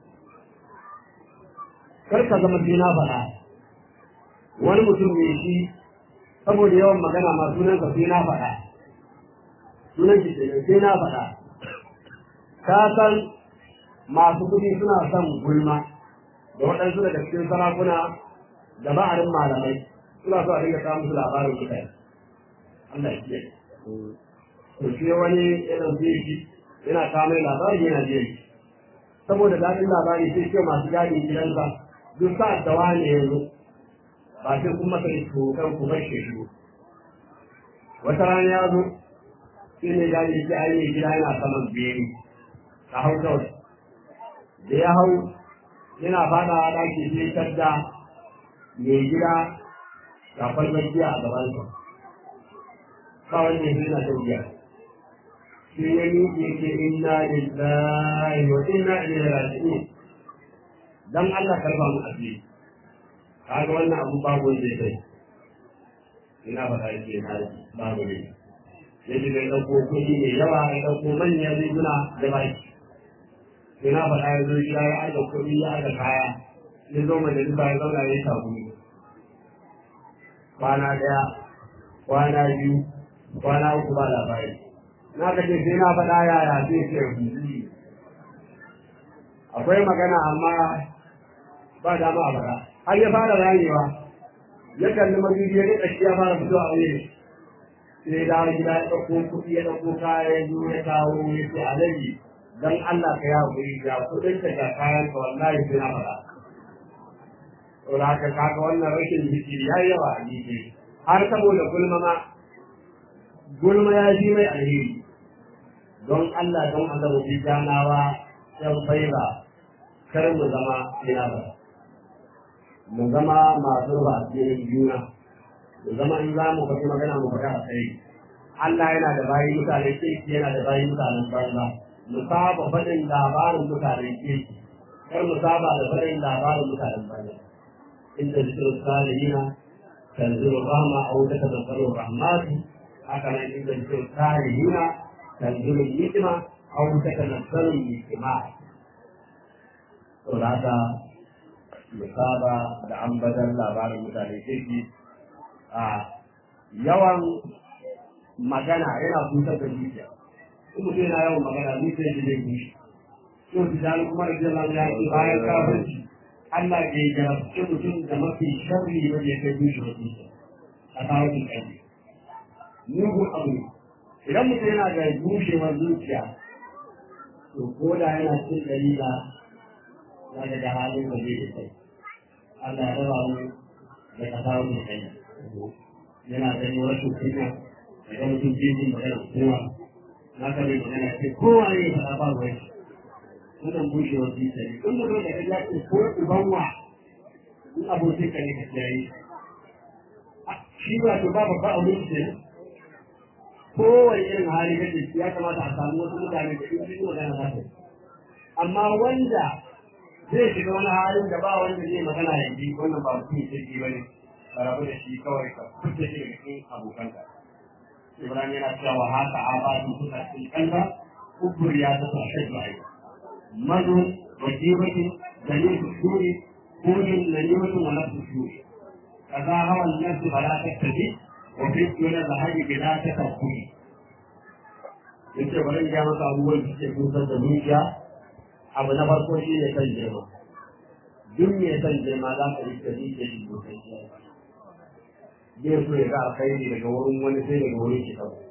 kar ka zama sai na faɗa wani mutum ne shi saboda yawan magana ma sunansa sai na faɗa sunan shi sai na faɗa ka san masu kuɗi suna son gulma da waɗansu daga cikin sarakuna da ba'arin malamai suna so a dinga samun su labarin mutane Allah ya kiyaye to shi wani irin zai shi yana kawo labari yana je saboda daɗin labari sai ce masu gadi gidansa duk sa'ad da wani ya zo ba sai kun masa kan ku bar shi shigo wata rana ya zo shi ne gadi shi ainihin gida yana saman beri a hau kawai da ya hau yana fada ɗaki sai tadda mai gida ga kwalbar giya a gabansa ba wanda ya na ta giya sai ya miƙe ke inna lillahi wa inna ilaihi raji'un dan Allah karba mu asiri kaga wannan abu babu wanda ya kai ina faɗa yake na babu ne yadda bai ɗauko kuɗi mai yawa ya ɗauko manyan riguna da baki ina faɗa ya zo gida ya aika kuɗi ya aika kaya ya zo majalisa ya zauna ya yi sabuni kwana ɗaya kwana biyu kwana uku ba labari na ka ce sai na faɗa yaya sai ce akwai magana amma ba dama a faɗa har ya fara ranewa ya kalli madubi ya rika shi ya fara fito a wuri sai ya dawo gida ya ɗauko kuɗi ya ɗauko kaya ya zo ya kawo ya ce alaji dan Allah ka yawo guri ga kuɗin ka ga kayan ka wallahi sai na faɗa to da haka kaga wannan rashin jiki ya yi yawa a jiki har saboda gulma ma gulma ya ji mai alheri don Allah don Allah mu janawa yan faiza kar mu zama ina ba mu zama masu ba cikin juna mu zama in za mu faɗi magana mu faɗi a kai Allah yana da bayi mutane kirki yana da bayi mutanen banza mu saba faɗin labarin mutanen kirki kar mu saba da faɗin labarin mutanen banza inda zikirin salihina tanzilu rahma a wuta ta zanzaro rahmatu haka nan inda zikirin salihina tanzilu hikima a wuta ta zanzaro hikima to da haka mu saba da ambatan labarin mutanen kirki a yawan magana yana kusa da zuciya in mutum yana yawan magana zuciya shi zai bushe yau su jani kuma da jiran ya ce bayan kafirci Allah ke jarabce mutum da mafi sharri wanda ya kai bushe wa zuciya a kawo shi ƙarfi mugun abu idan mutum yana da bushewar zuciya to ko da yana cin dalila na daga halin da zai da kai Allah ya raba mu da kasawa mai kai yana ganin rashin kunya idan mutum ke jin magana kowa na ka bai magana ce kowa ne ya faɗa ba wai wannan bushewar zuciya ne in mutum da kaja ce ko uban wa in abokin ka ne ka kiyaye shi ba to ba babba a wurin ce kowane irin hali kake ya kamata a samu wasu mutane da in sun magana za su amma wanda zai shiga wani halin da ba wanda zai magana ya ji wannan ba mutum kirki ba ne ka rabu da shi kawai ka fita shi daga cikin abokanka Ibrahim yana cewa haka abadu suka cikin kanta kubur ya zata shaidu a yau. Mazu wajibatin dalil kusuri kudin nanimatin wa nafsu shuri. Kaza hawan nafsu ba za ta tafi wa fi yana da haji gida ta kafuri. Yace bari ya maka abubuwan da suke kusar da zuciya abu na farko shi ne kan girma. Duk mai san girma za ka rike zuciya shi sosai. zai so ya ga alkhairi daga wurin wani sai daga wurin shi kawai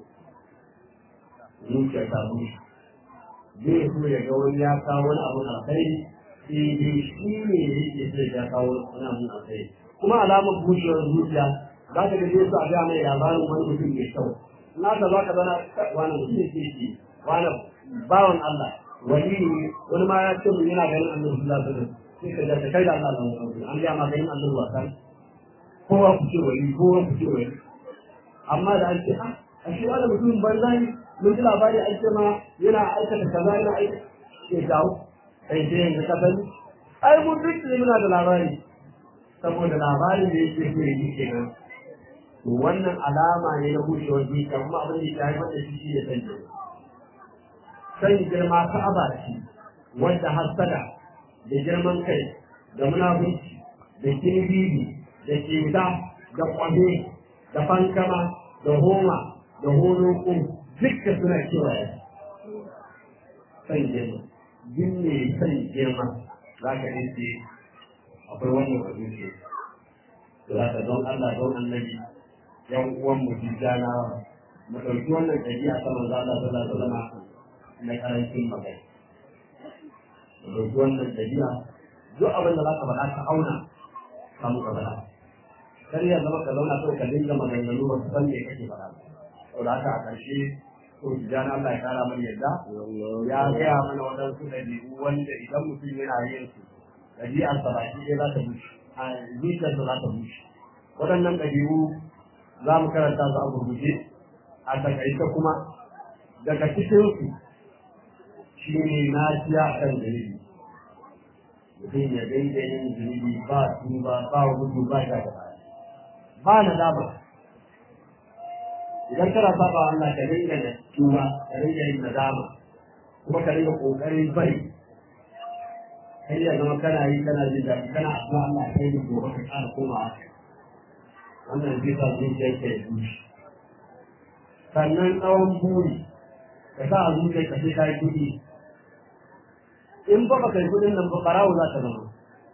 zuciya ta bushe zai so ya ga wani ya kawo wani abun alkhairi sai dai shi ne yake so ya kawo wani abun alkhairi kuma alamar bushewar zuciya za ka ga zai so a ga mai labarin wani mutum mai kyau na ta za ka zana wani mutum ne ke wani bawan Allah wani ne wani ma ya ce mun yana ganin annabi sallallahu alaihi wasallam sai ka ga kai da Allah an ga ma ganin annabi wasan kowa ku ce wani kowa ku ce wani amma da an ce a a shi wani mutumin banza ne mun ji labari an ce ma yana aikata kaza yana aikata ke dawo kai sai yanzu ka sani ai mun duk ne muna da labari saboda labarin da yake so yi kenan to wannan alama ne na bushewar zuciya kuma abin da ya haifar da shi shi ne san girma san girma ka'aba ce wanda hasada da girman kai da munafurci da kirbibi da keta da kwame da fankama da homa da holoko duka suna kewaye san girma duk ne san girma za ka ce akwai wannan wajen ce za ka don Allah don annabi yan uwan mu jana mu ɗauki wannan ɗabi'a ta manzo Allah sallallahu alaihi wasallam na karancin magana mu ɗauki wannan ɗabi'a duk abin da za ka faɗa ka auna samu ka faɗa kar ya zama ka zauna kawai ka dinga maganganu ba su san me kake faɗa saboda haka a ƙarshe ko jana Allah ya kara mana yadda ya gaya mana waɗansu ɗabi'u wanda idan mutum yana yin su ɗabi'arsa ba shi ɗaya za ta bushe a zuciyarsa za ta bushe waɗannan ɗabi'u za mu karanta su a gurguje a takaice kuma daga cikinsu shi ne naciya a kan zunubi mutum ya daida yin zunubi ba tuba ba gudu ba sha da ba na dama idan kana saba Allah ka dinga da tuba ka dinga yin nadama kuma ka dinga kokarin bari kai ya zama kana yi kana jin daɗi kana addu'a Allah kai da gobe ka ƙara komawa wannan zai sa zuciya ke da dushi sannan tsawon buri ka sa a zuciya ka sai ka yi kuɗi in ba ka kai kuɗin nan ba ɓarawo za ka zama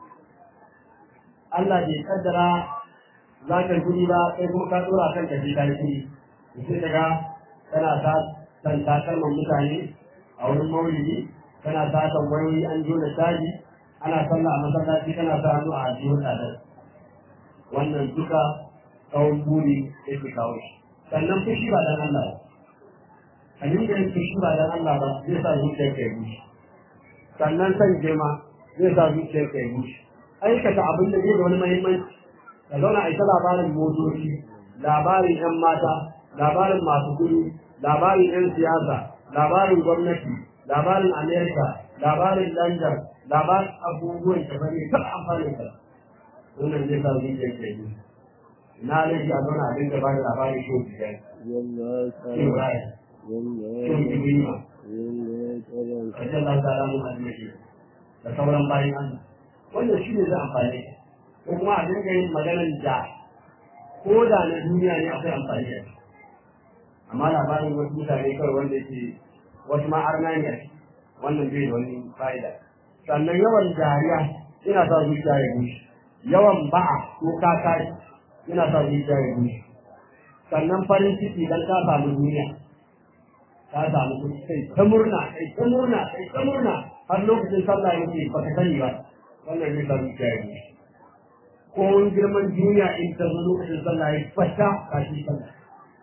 Allah bai kaddara za ka yi kuɗi ba sai kuma ka ɗora kan ka sai ka yi kuɗi sai daga kana sa san takalman mutane a wurin maulidi kana satan wayoyi an jona caji ana sallah a masallaci kana sa hannu a ajiyar tsadar wannan duka tsawon buri yake kawo shi sannan fushi ba dan Allah ba a dinga yin fushi ba dan Allah ba zai sa zuciyar ka yi bushe sannan san girma zai sa zuciyar ka yi bushe aikata abin da zai da wani muhimmanci ka zauna a ita labarin motoci labarin yan mata labarin masu kuɗi labarin yan siyasa labarin gwamnati labarin amerika labarin london labarin abubuwan da bane ta amfani da wannan zai sa zuciyar ka yi bushe na laifi a zauna a dinga ba da labarin shi biyar shi bayan shi ibrima kajen da ta ramu a cikin da sauran bayan Allah wannan shi ne zai amfani ko kuma a dinga yin maganar da ko da na duniya ne akwai amfani da shi amma labarin wasu mutane kawai wanda yake wasu ma arna ne wannan bai da wani fa'ida sannan yawan dariya ina sa zuciya ya bushe yawan ba'a ko kakari ina sa zuciya ya bushe sannan farin ciki dan ka samu duniya ka samu kuɗi kai ta murna kai ta murna kai ta murna har lokacin sallah yake baka sani ba wannan zai sa zuciya ya bushe ko wani girman duniya in ta zo lokacin sallah ya fata ka shi sallah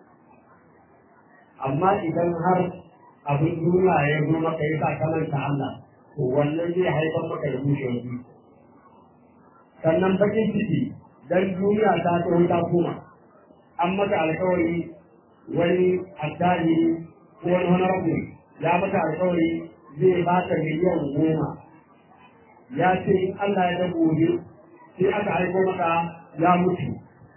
amma idan har abin duniya ya zo maka ya sa kamanta Allah to wannan zai haifar maka da bushewar zuciya sannan bakin ciki dan duniya ta tsohon ta koma an maka alkawari wani addani ko wani honorable ya maka alkawari zai baka miliyan goma ya ce in Allah ya ga gobe sai aka aiko maka ya mutu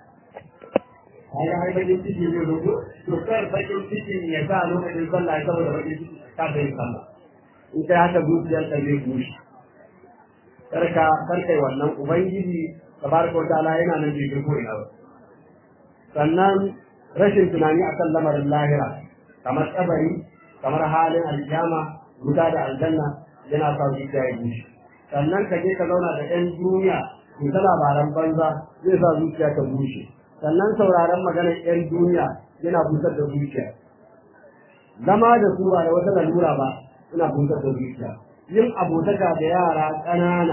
kaga ai bakin ciki ne zo to kar bakin ciki ya sa lokacin sallah ya saboda bakin ciki ka bai sallah in kai haka zuciyarka zai bushe karka karkai wannan ubangiji tabaraka wa ta'ala yana nan bai ko ina ba sannan rashin tunani akan lamarin lahira kamar kabari kamar halin aljama wuta da aljanna yana sa zuciya ya bushe sannan ka je ka zauna da yan duniya ku ta labaran banza zai sa zuciya ta bushe sannan sauraron maganar yan duniya yana busar da zuciya zama da su ba da wata lalura ba yana busar da zuciya yin abotaka da yara ƙanana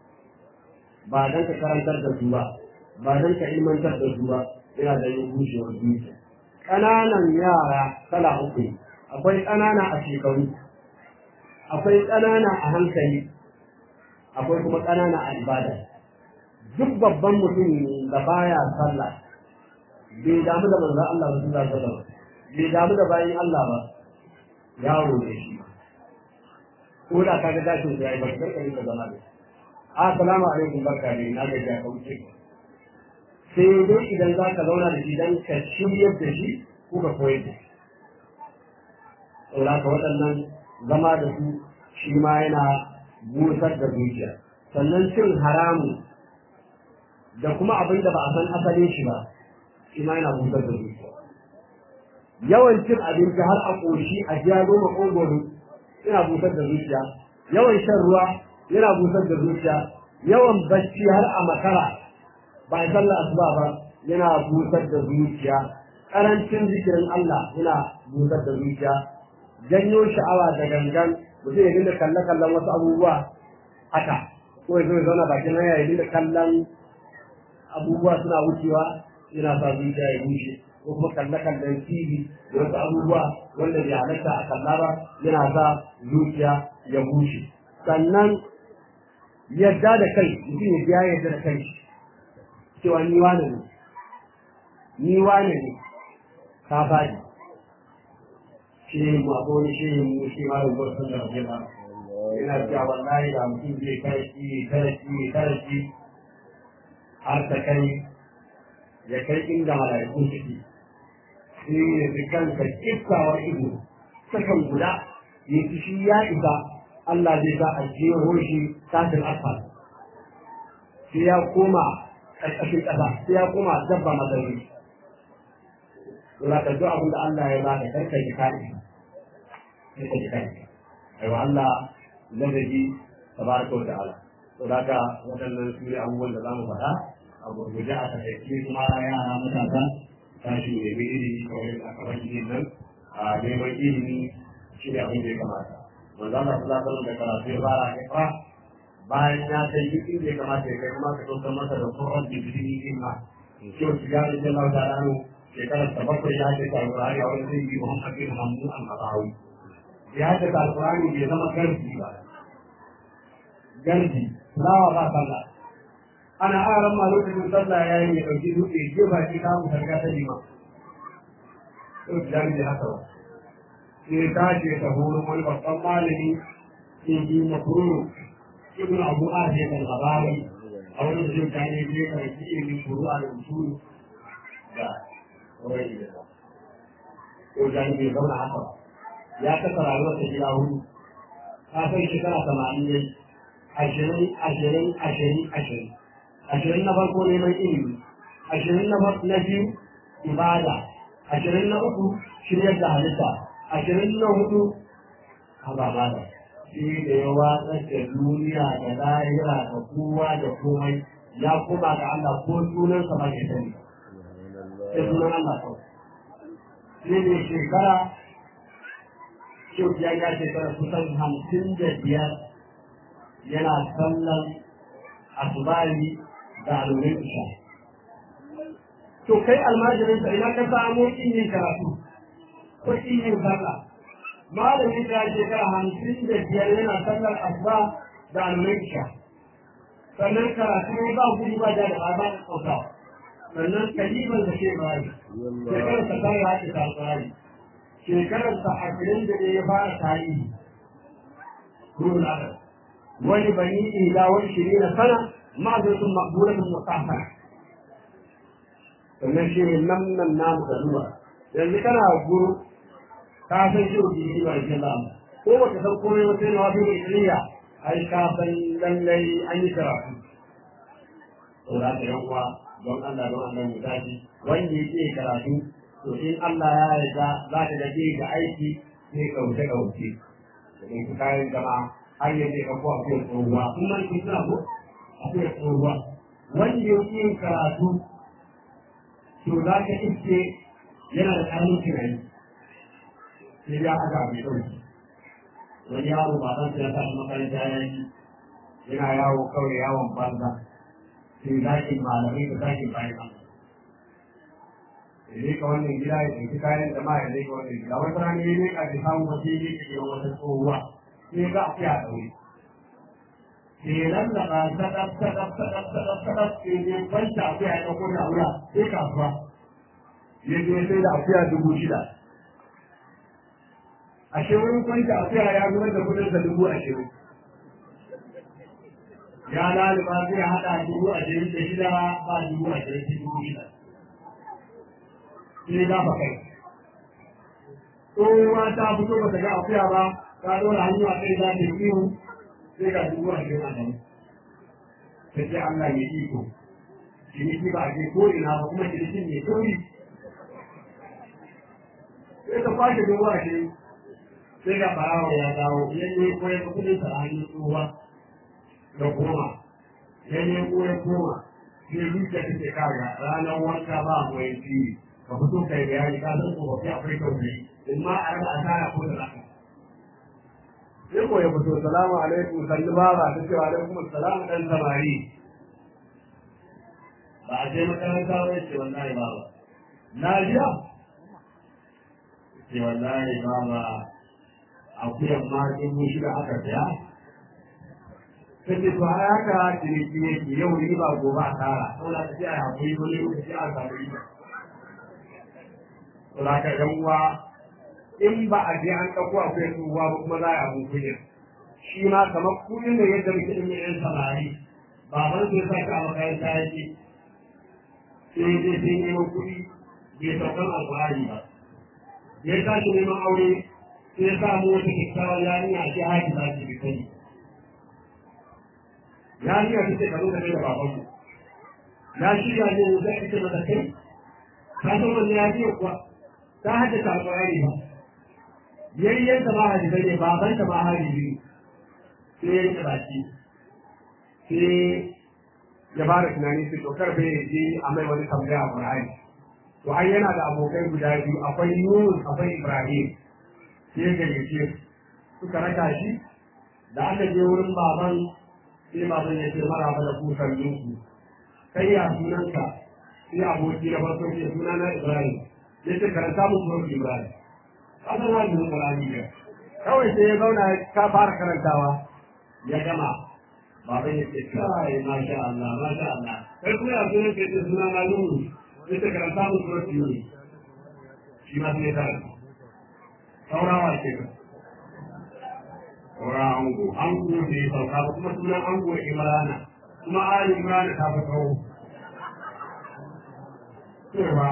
ba don ka karantar da su ba ba don ka ilmantar da su ba yana da yin bushewar zuciya ƙananan yara kala uku akwai ƙanana a shekaru akwai ƙanana a hankali akwai kuma ƙanana a ibada duk babban mutum da baya sallah bai damu da manzon Allah ba sallallahu alaihi wasallam bai damu da bayin Allah ba yaro ne shi ko da ka ga dashin da yayi ba kar ka rika zama da assalamu alaikum barka ne na ga ya kauce sai dai idan za ka zauna da shi dan ka shiryar da shi ko ka koyar da shi saboda ka waɗannan zama da su shi ma yana busar da zuciya sannan cin haramu da kuma abin da ba a san asalin shi ba shi ma yana busar da zuciya yawan cin abinci har a ƙoshi a jiya goma ƙogoro yana busar da zuciya yawan shan ruwa yana busar da zuciya yawan bacci har a makara ba a sallah asuba ba yana busar da zuciya karancin zikirin Allah yana busar da zuciya janyo sha'awa da gangan mutum ya dinga kalle kallon wasu abubuwa haka ko ya zo ya zauna bakin hanya ya dinga kallon abubuwa suna wucewa yana sa zuciya ya bushe ko kuma kalle kallon TV da wasu abubuwa wanda bai halatta a kalla ba yana sa zuciya ya bushe sannan yadda da kai mutum ya biya yadda da kai cewa ni wane ne ni wane ne ka faɗi shi mu akwai wani shi mu shi ma rubar sun da waje ba yana cewa wallahi da mutum zai karaki karaki karaki har ta kai ya kai inda mala'iku suke sai ya fi kansa kiftawar ido sakan guda ya fi shi ya isa Allah zai sa a jeho shi tashin asfal sai ya koma ƙarƙashin ƙasa sai ya koma dabba mazari Wala ka duk abin da Allah ya ba ka karka ji kaɗi sai ka ji kaɗi aiwa Allah ladabi tabaraka wa ta'ala to da ka waɗannan su ne abubuwan da za mu faɗa a gurguje a takaice kuma yara matasa tashi ne mai ilimi kamar yadda aka faɗi nan a neman ilimi shi ne abin da ya kamata manzo Allah sallallahu alaihi da karatu ya fara ikra bayan ya kai duk inda ya kamata ya kai kuma ka ɗaukar masa da Qur'an da bidini ilma kyau su ya rage Allah ta'ala shekarar ta bakwai ya ce alƙur'ani a wani zai yi Muhammad bin Hamdu al-Qadawi ya ce alƙur'ani bai zama garbi ba garbi lawa ba sallah ana aran ma lokacin sallah ya yi ya ɗauki dutse ke ba ki kamun sarga ta lima to jami da haka ba sai ta ce ta horon wani babban malami in ji makuru ibn abu ahiyar al-ghabari a wani da ta ne ne ka yi ilimin furu'a da usulu da wani da ba ko jami bai zauna haka ba ya kasa rayuwar ta gida hudu ta kai shekara tamanin ne ashirin ashirin ashirin ashirin ashirin na farko neman ilimi ashirin na na biyu ibada ashirin na uku shiryar da halitta ashirin na hudu ababa da shi da ya watsar da duniya da lahira da kowa da komai ya koma ga Allah ko sunansa ba ke sani sai sunan Allah kawai shi ne shekara Shauki ya shekara kusan hamsin da biyar yana sallan asubari da alurin isha. To kai almajirin sa ina ka samu yin karatu ko yin sallah. Malamin ta shekara hamsin da biyar yana sallar asuba da alurin isha. Sannan karatu ne ba gudu ba da ba ba kauta. Sannan kaliban da ke bayi. Shekarar ta tare haɗe ta alƙurari. Shekarar ta ashirin da ya fara tarihi. Kurun adal. wani bani ila wani shiri na sana ma'azarin makbulatun mutafara sannan shi ne nan nan namu da zuwa yanzu kana guru ka san shi rubi shi ba shi lamu ko baka san komai wata yana wafi da iliya ai ka san lallai an yi karatu to za ka yan uwa don Allah don Allah mu tashi wanda yake karatu to in Allah ya yarda za ka ga ga aiki sai kauce kauce da kayan jama'a har yanzu ka ko akwai tsohuwa kun man kun tuna ko akwai tsohuwa wanda ya yin karatu to za ka iske yana da ƙaramin tunani sai ya aka mai ɗauki wani yaro ba ɗan ya tashi makaranta ya yi yana yawo kawai yawon banza sai zakin malamai da zakin bayan Allah ya ka wannan gida ya ɗauki kayan jama'a ya ka wannan gida wata rana ya leƙa da samun wasu ya leƙa gidan wata tsohuwa sai ga a fiya ɗaure. Kenan da ba sadaf sadaf sadaf sadaf sadaf sai ne kwanta a fiya ɗauko da wura sai kasuwa. Ya je sai da akuya dubu shida. Ashe wani kwanta a fiya ya zubar da kudin sa dubu ashirin. Ya laliba zai haɗa dubu ashirin da shida ba dubu ashirin sai dubu shida. Sai gafa kai. Tsohuwa ta fito ba ta ga akuya ba, ka dora hannu a kai za ta yi ihu sai ga dubu a cikin adam ta ce Allah ya iko ciniki ba a je ko ina ba kuma cinikin ne tori sai ta kwashe dubu a shi sai ga barawa ya dawo ya ne ko ya kudin sa a hannun tsohuwa da koma ya ne ko ya koma sai zuciya ta ce kaga ranar wanka ba mu yi fili ka fito kai bayani ka san ko ba fi akwai tausayi in ma a raba asara ko da zaka sai ko ya fito salamu alaikum sannu baba ta ce alaikum salam dan samari ba a je makaranta ba ce wallahi baba na jiya ce wallahi baba akuyan ma dubu shida aka saya ta ce to a haka ciniki yake yau ni ba gobe a tara saboda ta ce a hakuri wani lokaci a samu riba saboda ka yan uwa in ba a je an ɗauko akwai tsohuwa ba kuma za a abin kunya shi ma kamar kuɗin da yadda muke ɗin yan samari baban sai sa ka a makaranta ya ce sai dai sai neman kuɗi bai saukan alƙur'ani ba ya tashi neman aure sai ya samu wata kyakkyawar yarinya ce haji za ki sani yarinya ta ce ka zo ka kai da babanmu ya shirya ne za a ce mata kai ka san wanda ya ce kuwa ta haddasa alƙur'ani ba yayyanta ma hadisai ne babanta ma hadisi sai ya rike baki sai ya fara tunani su to karfe ya je a mai wani tambaya a Qur'ani to ai yana da abokai guda biyu akwai Yunus akwai Ibrahim sai ya gayyace suka raka shi da aka je wurin baban sai baban ya ce maraba da kusan yinku kai ya sunanka sai aboki na farko ce suna na Ibrahim ya ce karanta mu sunan Ibrahim kasan na da Qur'ani ne kawai sai ya zauna ka fara karantawa ya gama baban ya ce kai masha Allah masha Allah kai kuma ya sunan ke ce suna na Nuhu ya ce karanta mu sunan Yunus shi ma sai ya karanta saurawa ke ka saura ango ango ne ya sauka ba kuma sunan ango Imrana kuma Ali Imrana ta fi tsawo cewa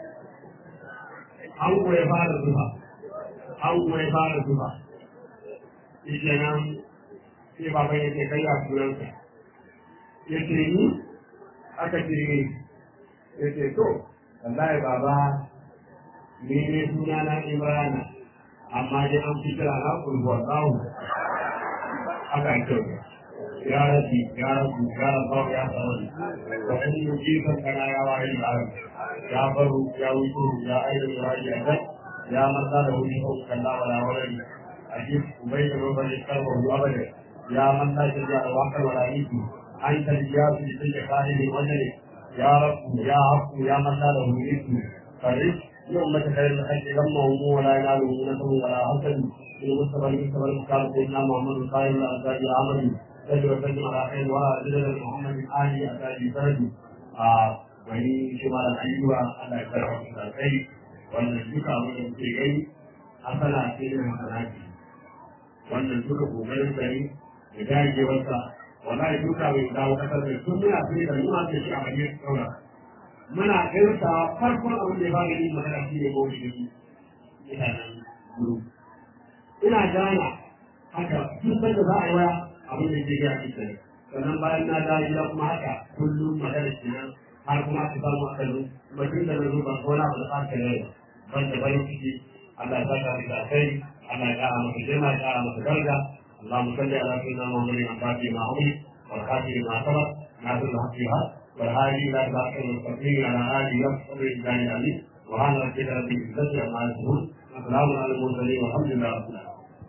ango ya fara zuba ango ya fara zuba shi kenan sai baban ya ce kai a sunanka ya ce ni aka ce ni ya ce to wallahi baba ni ne suna na Imrana amma dai an fi kira na kulhuwar tsawo aka yi kyau ya rabi ya rabu ya rabu ya tsawon wa an yi jifan kana ya wayi ba ya baro ya wuce ya aida ya wayi ya zai ya marza da wuri ko kalla wala wala a ji ubai da robar ya karba ruwa bane ya marza da ya wakar wala yiku an tarbiya su cikin da kahiri wajen ya rabu ya haku ya marza da wuri ku kare yau mata kare da kake lamma mu wala ya lu na tabu wala hasan in mustafa ni sabar ka ko na muhammadu sallallahu alaihi wa sallam amali sai wa sallam ala khair wa ala muhammad ali atali fardu a wani shi ma da ayyuka Allah ya karɓa su da kai wannan duka abin da kuke gani hasana ce da hasanati wannan duka kokarin gari da dagewarsa wallahi duka bai dawo kasar da sun muna sai da nuna da shi a bakin saura muna gaisa farkon abin da ya bada yin magana shi ne mawuyi da mutanen guru ina gana haka duk da za a yi waya abin da ke gaya cikin sannan bayan na dawo gida kuma haka kullum magana kenan har kuma aka samu aka zo mutum da na zo ba ko na ba da aka rai ban da bayan ciki Allah ya saka da kai Allah ya kara maka girma ya kara maka daraja اللهم صل على سيدنا محمد الفاتح ما أمر والخاتم ما سبق ناصر الحق بالحق والهادي إلى صراط المستقيم على آله وصحبه الإنسان العليم وعلى ربك رب العزة عما يصفون وسلام على المرسلين والحمد لله رب العالمين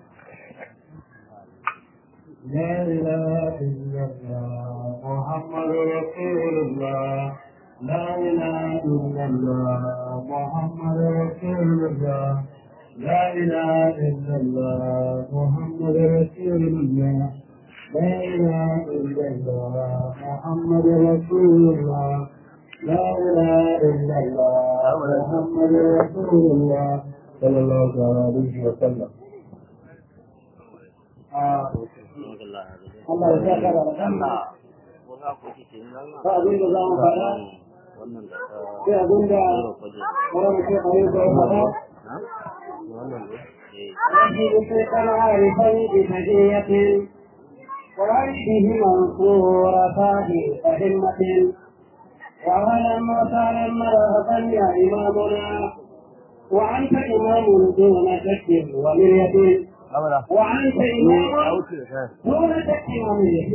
لا إله إلا الله محمد رسول الله لا إله إلا الله محمد رسول الله لا إله إلا الله محمد رسول الله لا إله إلا الله محمد رسول الله لا إله إلا الله محمد رسول الله صلى الله عليه وسلم آه. Allah ya saka da aljanna ba abin da za mu faɗa sai abin da wani mutum a yi zai faɗa ربي بسيطا عارفا بمجية وعيشه منصورة بأهمة وعلى موسى مرهبا يا إمامنا وأنت إمام دون شك ومرية وأنت إمام دون شك ومرية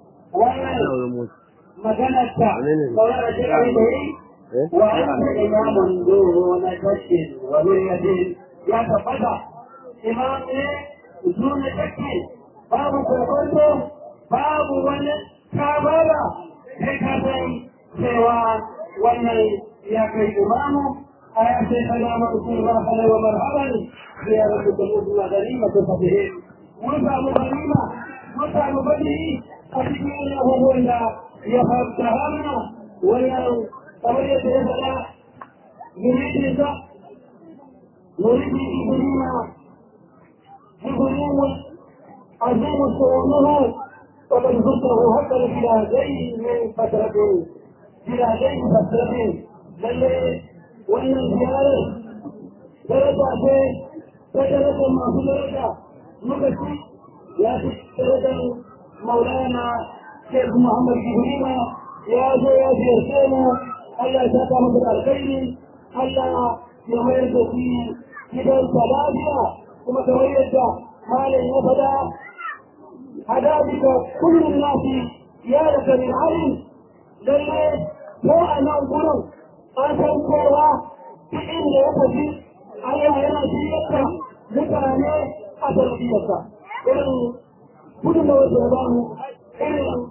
ومجلت صلاة عليه وأنت إمام دون شك ومرية يا تفضل إمام دون شك babu kokonto babu wani kabara sai ka san cewa wannan ya kai imamu a ya ce salama usul marhaba wa marhaban sai ya rabu da mutum na ganima ta fadihe mun samu ganima mun samu fadihi a cikin wani abubuwan da ya fara hana wannan kamar yadda ya faɗa yuridinsa yuridin ibnina ibnina عظيم شؤونه وقد ذكره حتى بلادين من فترة بلادين فترة بل وان الزيارة درجة درجة ما في درجة مكتي لا درجة مولانا شيخ محمد جبريل يا جو يا جيرسينا الله يساك مثل الخير الله يميز في كبير ثلاثة ثم تميز مال وفدا هذا بك كل الناس يا لك من علم لله هو أنا أقول أنا كوا بإن يفسي على هنا سيئة مكانة أتربية إن كل ما وجدان إن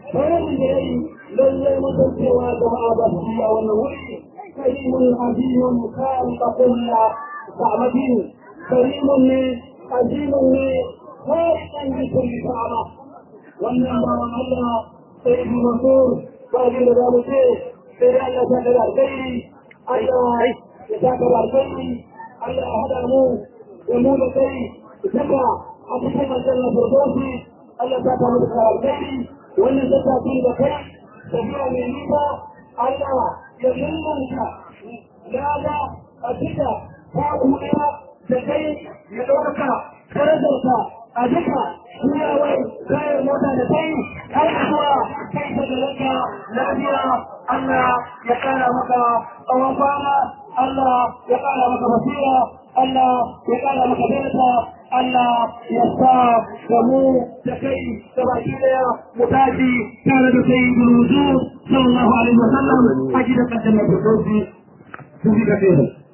bayanin da ya yi lallai mutuncewa jama'a ba su iya wannan wuri karimun azimun kan kakulla sa'amatin karimun ne azimun ne kawai ɗan jikin sa'ama wannan bawan Allah sai yi mansur ba abin da za mu ce sai dai Allah ta kada alkhairi Allah ya ta kada alkhairi Allah ya haɗa mu da mu da kai saka a cikin aljanna firdausi Allah ta ta mu da alkhairi wannan zata fi da kai tafiya mai nisa Allah ya lullunta lada a cika ta kuma da kai ya ɗaukaka darajarka a duka kuyawar kayan mota da kai har zuwa kai ta da ranka lafiya Allah ya kara maka tsawon kwana Allah ya kara maka basira Allah ya kara maka daraja Allah ya sa da mu da kai da baki daya mu tashi tare da sai guruzu sallallahu alaihi wasallam a gidan kaddam da firdausi sun ji kafe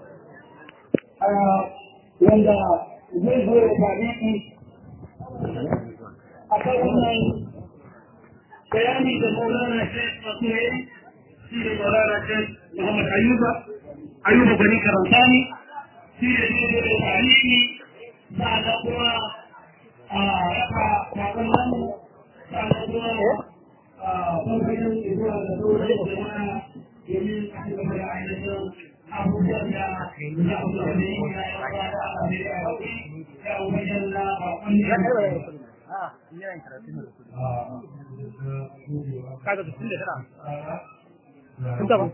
wanda zai zo da tarihi a kan wannan bayani da maulana shek masu yayi shi ne maulana shek muhammad ayuba ayuba bani karantani shi ne zai zo da tarihi sa'ada kuma a raka kwakwan nan sa'ada kuma a farfajin zuwa da sauran jama'a domin a cikin da ainihin abubuwan da ya abu da ne ya yi wa da ala ne ya yi ya ubajen na bakon kaga da tun da tana kun taba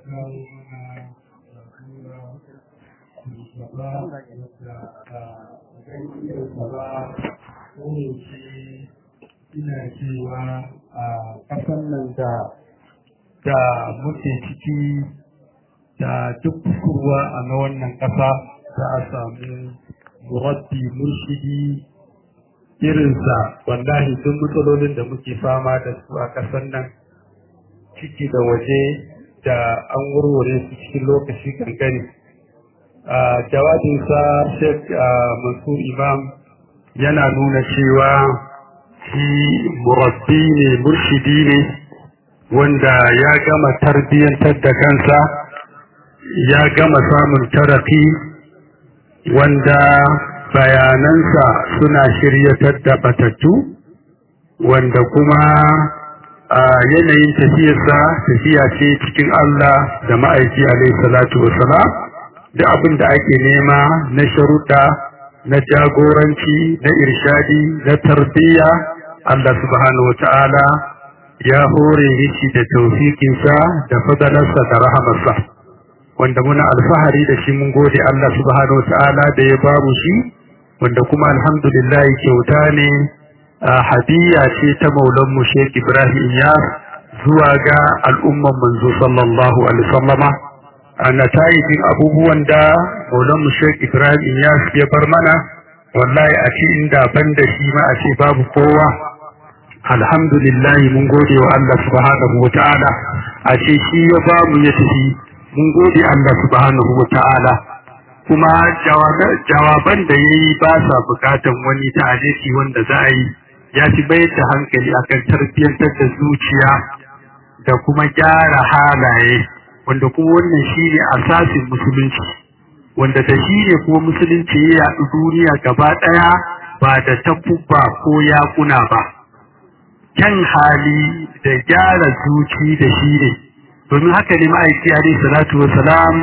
ina cewa a ƙasan nan da da muke ciki da duk kusurwa a na wannan ƙasa za a samu murabbi murshidi irinsa wallahi duk matsalolin da muke fama da su a ƙasar nan ciki da waje da an warware su cikin lokaci kankani a jawabinsa sheikh mansur imam yana nuna cewa shi murabbi ne murshidi ne wanda ya gama tarbiyyantar da kansa ya gama samun tarafi wanda bayanansa suna shiryatar da batattu wanda kuma a yanayin tafiyarsa tafiya ce cikin Allah da ma'aiki alaihi salatu wasalam da abin da ake nema na sharuɗa na jagoranci na irshadi na tarbiyya Allah subhanahu wa ta'ala ya hore shi da taufikinsa da fadalarsa da rahamarsa wanda muna alfahari da shi mun gode Allah subhanahu wa ta'ala da ya bamu shi wanda kuma alhamdulillah kyauta ne hadiya ce ta maulan mu Sheikh Ibrahim ya zuwa ga al'umman manzo sallallahu alaihi wasallama a natayijin abubuwan da maulan mu Sheikh Ibrahim ya ya bar mana wallahi a ce inda ban da shi ma a ce babu kowa alhamdulillah mun gode wa Allah subhanahu wa ta'ala a ce shi ya bamu ya tafi mun gode Allah subhanahu wa ta'ala kuma jawaban da ya yi ba sa bukatan wani ta'adisi wanda za a yi ya fi bayar da hankali akan tarbiyyantar da zuciya da kuma gyara halaye wanda kuma wannan shi ne asasin musulunci wanda da shi ne kuma musulunci ya yaɗu duniya gaba ɗaya ba da takubba ko yakuna ba kyan hali da gyara zuci da shi ne domin haka ne ma'aiki alaihi salatu wasalam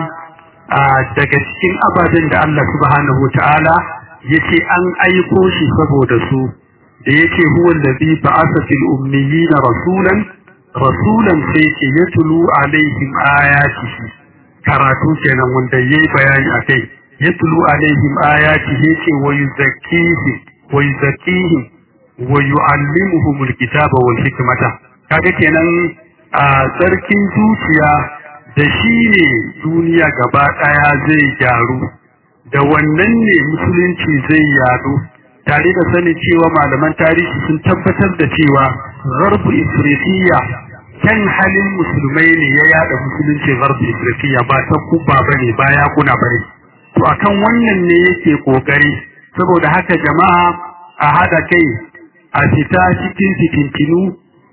daga cikin ababen da Allah subhanahu ta'ala yace an aiko shi saboda su da yace huwa allazi ba'atha fil ummiyina rasulan rasulan sai ce yatlu alaihim ayatihi karatu kenan wanda yayi bayani akai yatlu alaihim ayatihi yace wa yuzakkihim wa yuzakkihim wa yu'allimuhum alkitaba wal hikmata kaga kenan a tsarkin zuciya da shi ne duniya gaba ɗaya zai gyaru da wannan ne musulunci zai yadu tare da sanin cewa malaman tarihi sun tabbatar da cewa garbu ifritiya kan halin musulmai ne ya yada musulunci garbu ifritiya ba ta kuba bane ba ya kuna bane to akan wannan ne yake kokari saboda haka jama'a a hada kai a fita cikin fitintinu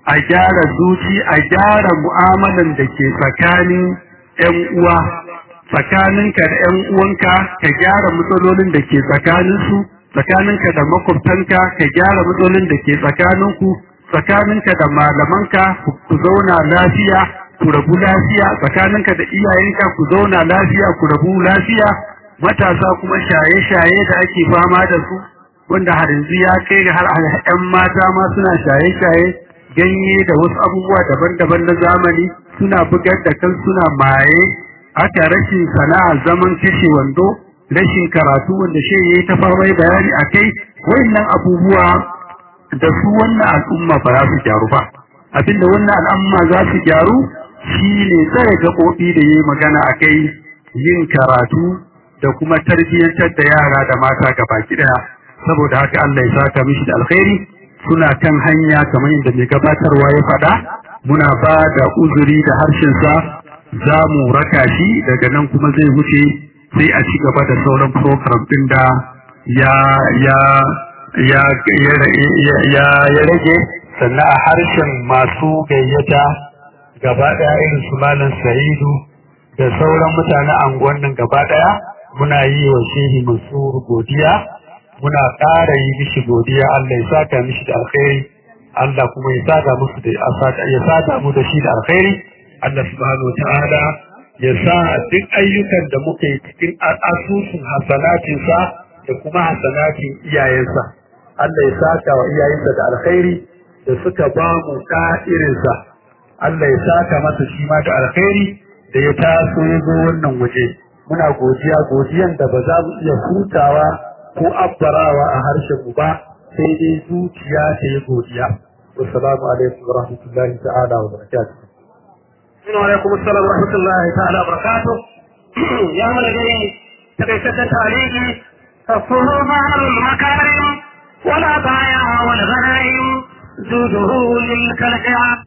a gyara zuci a gyara mu'amalan da ke tsakanin ‘yan uwa tsakaninka da ‘yan uwanka ka gyara matsalolin da ke tsakaninsu tsakaninka da makwabtanka ka gyara matsalolin da ke tsakaninku tsakaninka da malamanka ku zauna lafiya ku rabu lafiya tsakaninka da iyayenka ku zauna lafiya ku rabu lafiya matasa kuma shaye-shaye da ake fama da su wanda har yanzu ya kai ga har ‘yan mata ma suna shaye-shaye ganye da wasu abubuwa daban-daban na zamani suna bugar da kan suna maye aka rashin sana'a zaman kashe wando rashin karatu wanda shi yayi ta famai bayani akai wayannan abubuwa da su wannan al'umma ba za su gyaru ba abinda wannan al'umma za su gyaru shine tsare gaɓoɓi da yayi magana akai yin karatu da kuma tarbiyyantar da yara da mata gabaki daya saboda haka Allah ya saka mishi da alkhairi suna kan hanya kamar yadda mai gabatarwa ya faɗa muna ba da uzuri da harshensa za mu raka shi daga nan kuma zai wuce sai a ci gaba da sauran program ɗin da ya ya ya ya rage sannan a harshen masu gayyata gaba ɗaya irin su malam sa'idu da sauran mutanen anguwan nan gaba ɗaya muna yi wa shehi mansur godiya muna ƙara yi mishi godiya Allah ya saka mishi da alkhairi Allah kuma ya saka musu da ya saka mu da shi da alkhairi Allah subhanahu ta'ala ya sa duk ayyukan da muka yi cikin asusun hasanatin sa da kuma hasanatin iyayensa Allah ya saka wa iyayensa da alkhairi da suka ba mu da irin sa Allah ya saka masa shi ma da alkhairi da ya taso ya zo wannan waje muna godiya godiyan da ba za mu iya hutawa ko abbarawa a harshen mu ba sai dai zuciya ta yi godiya wassalamu alaikum wa rahmatullahi ta'ala wa barakatuh Assalamu alaikum assalam wa rahmatullahi ta'ala wa barakatuh ya mana dai takaitaccen tarihi تفهم المكارم ولا بايع والغنائم زوده للكلكعة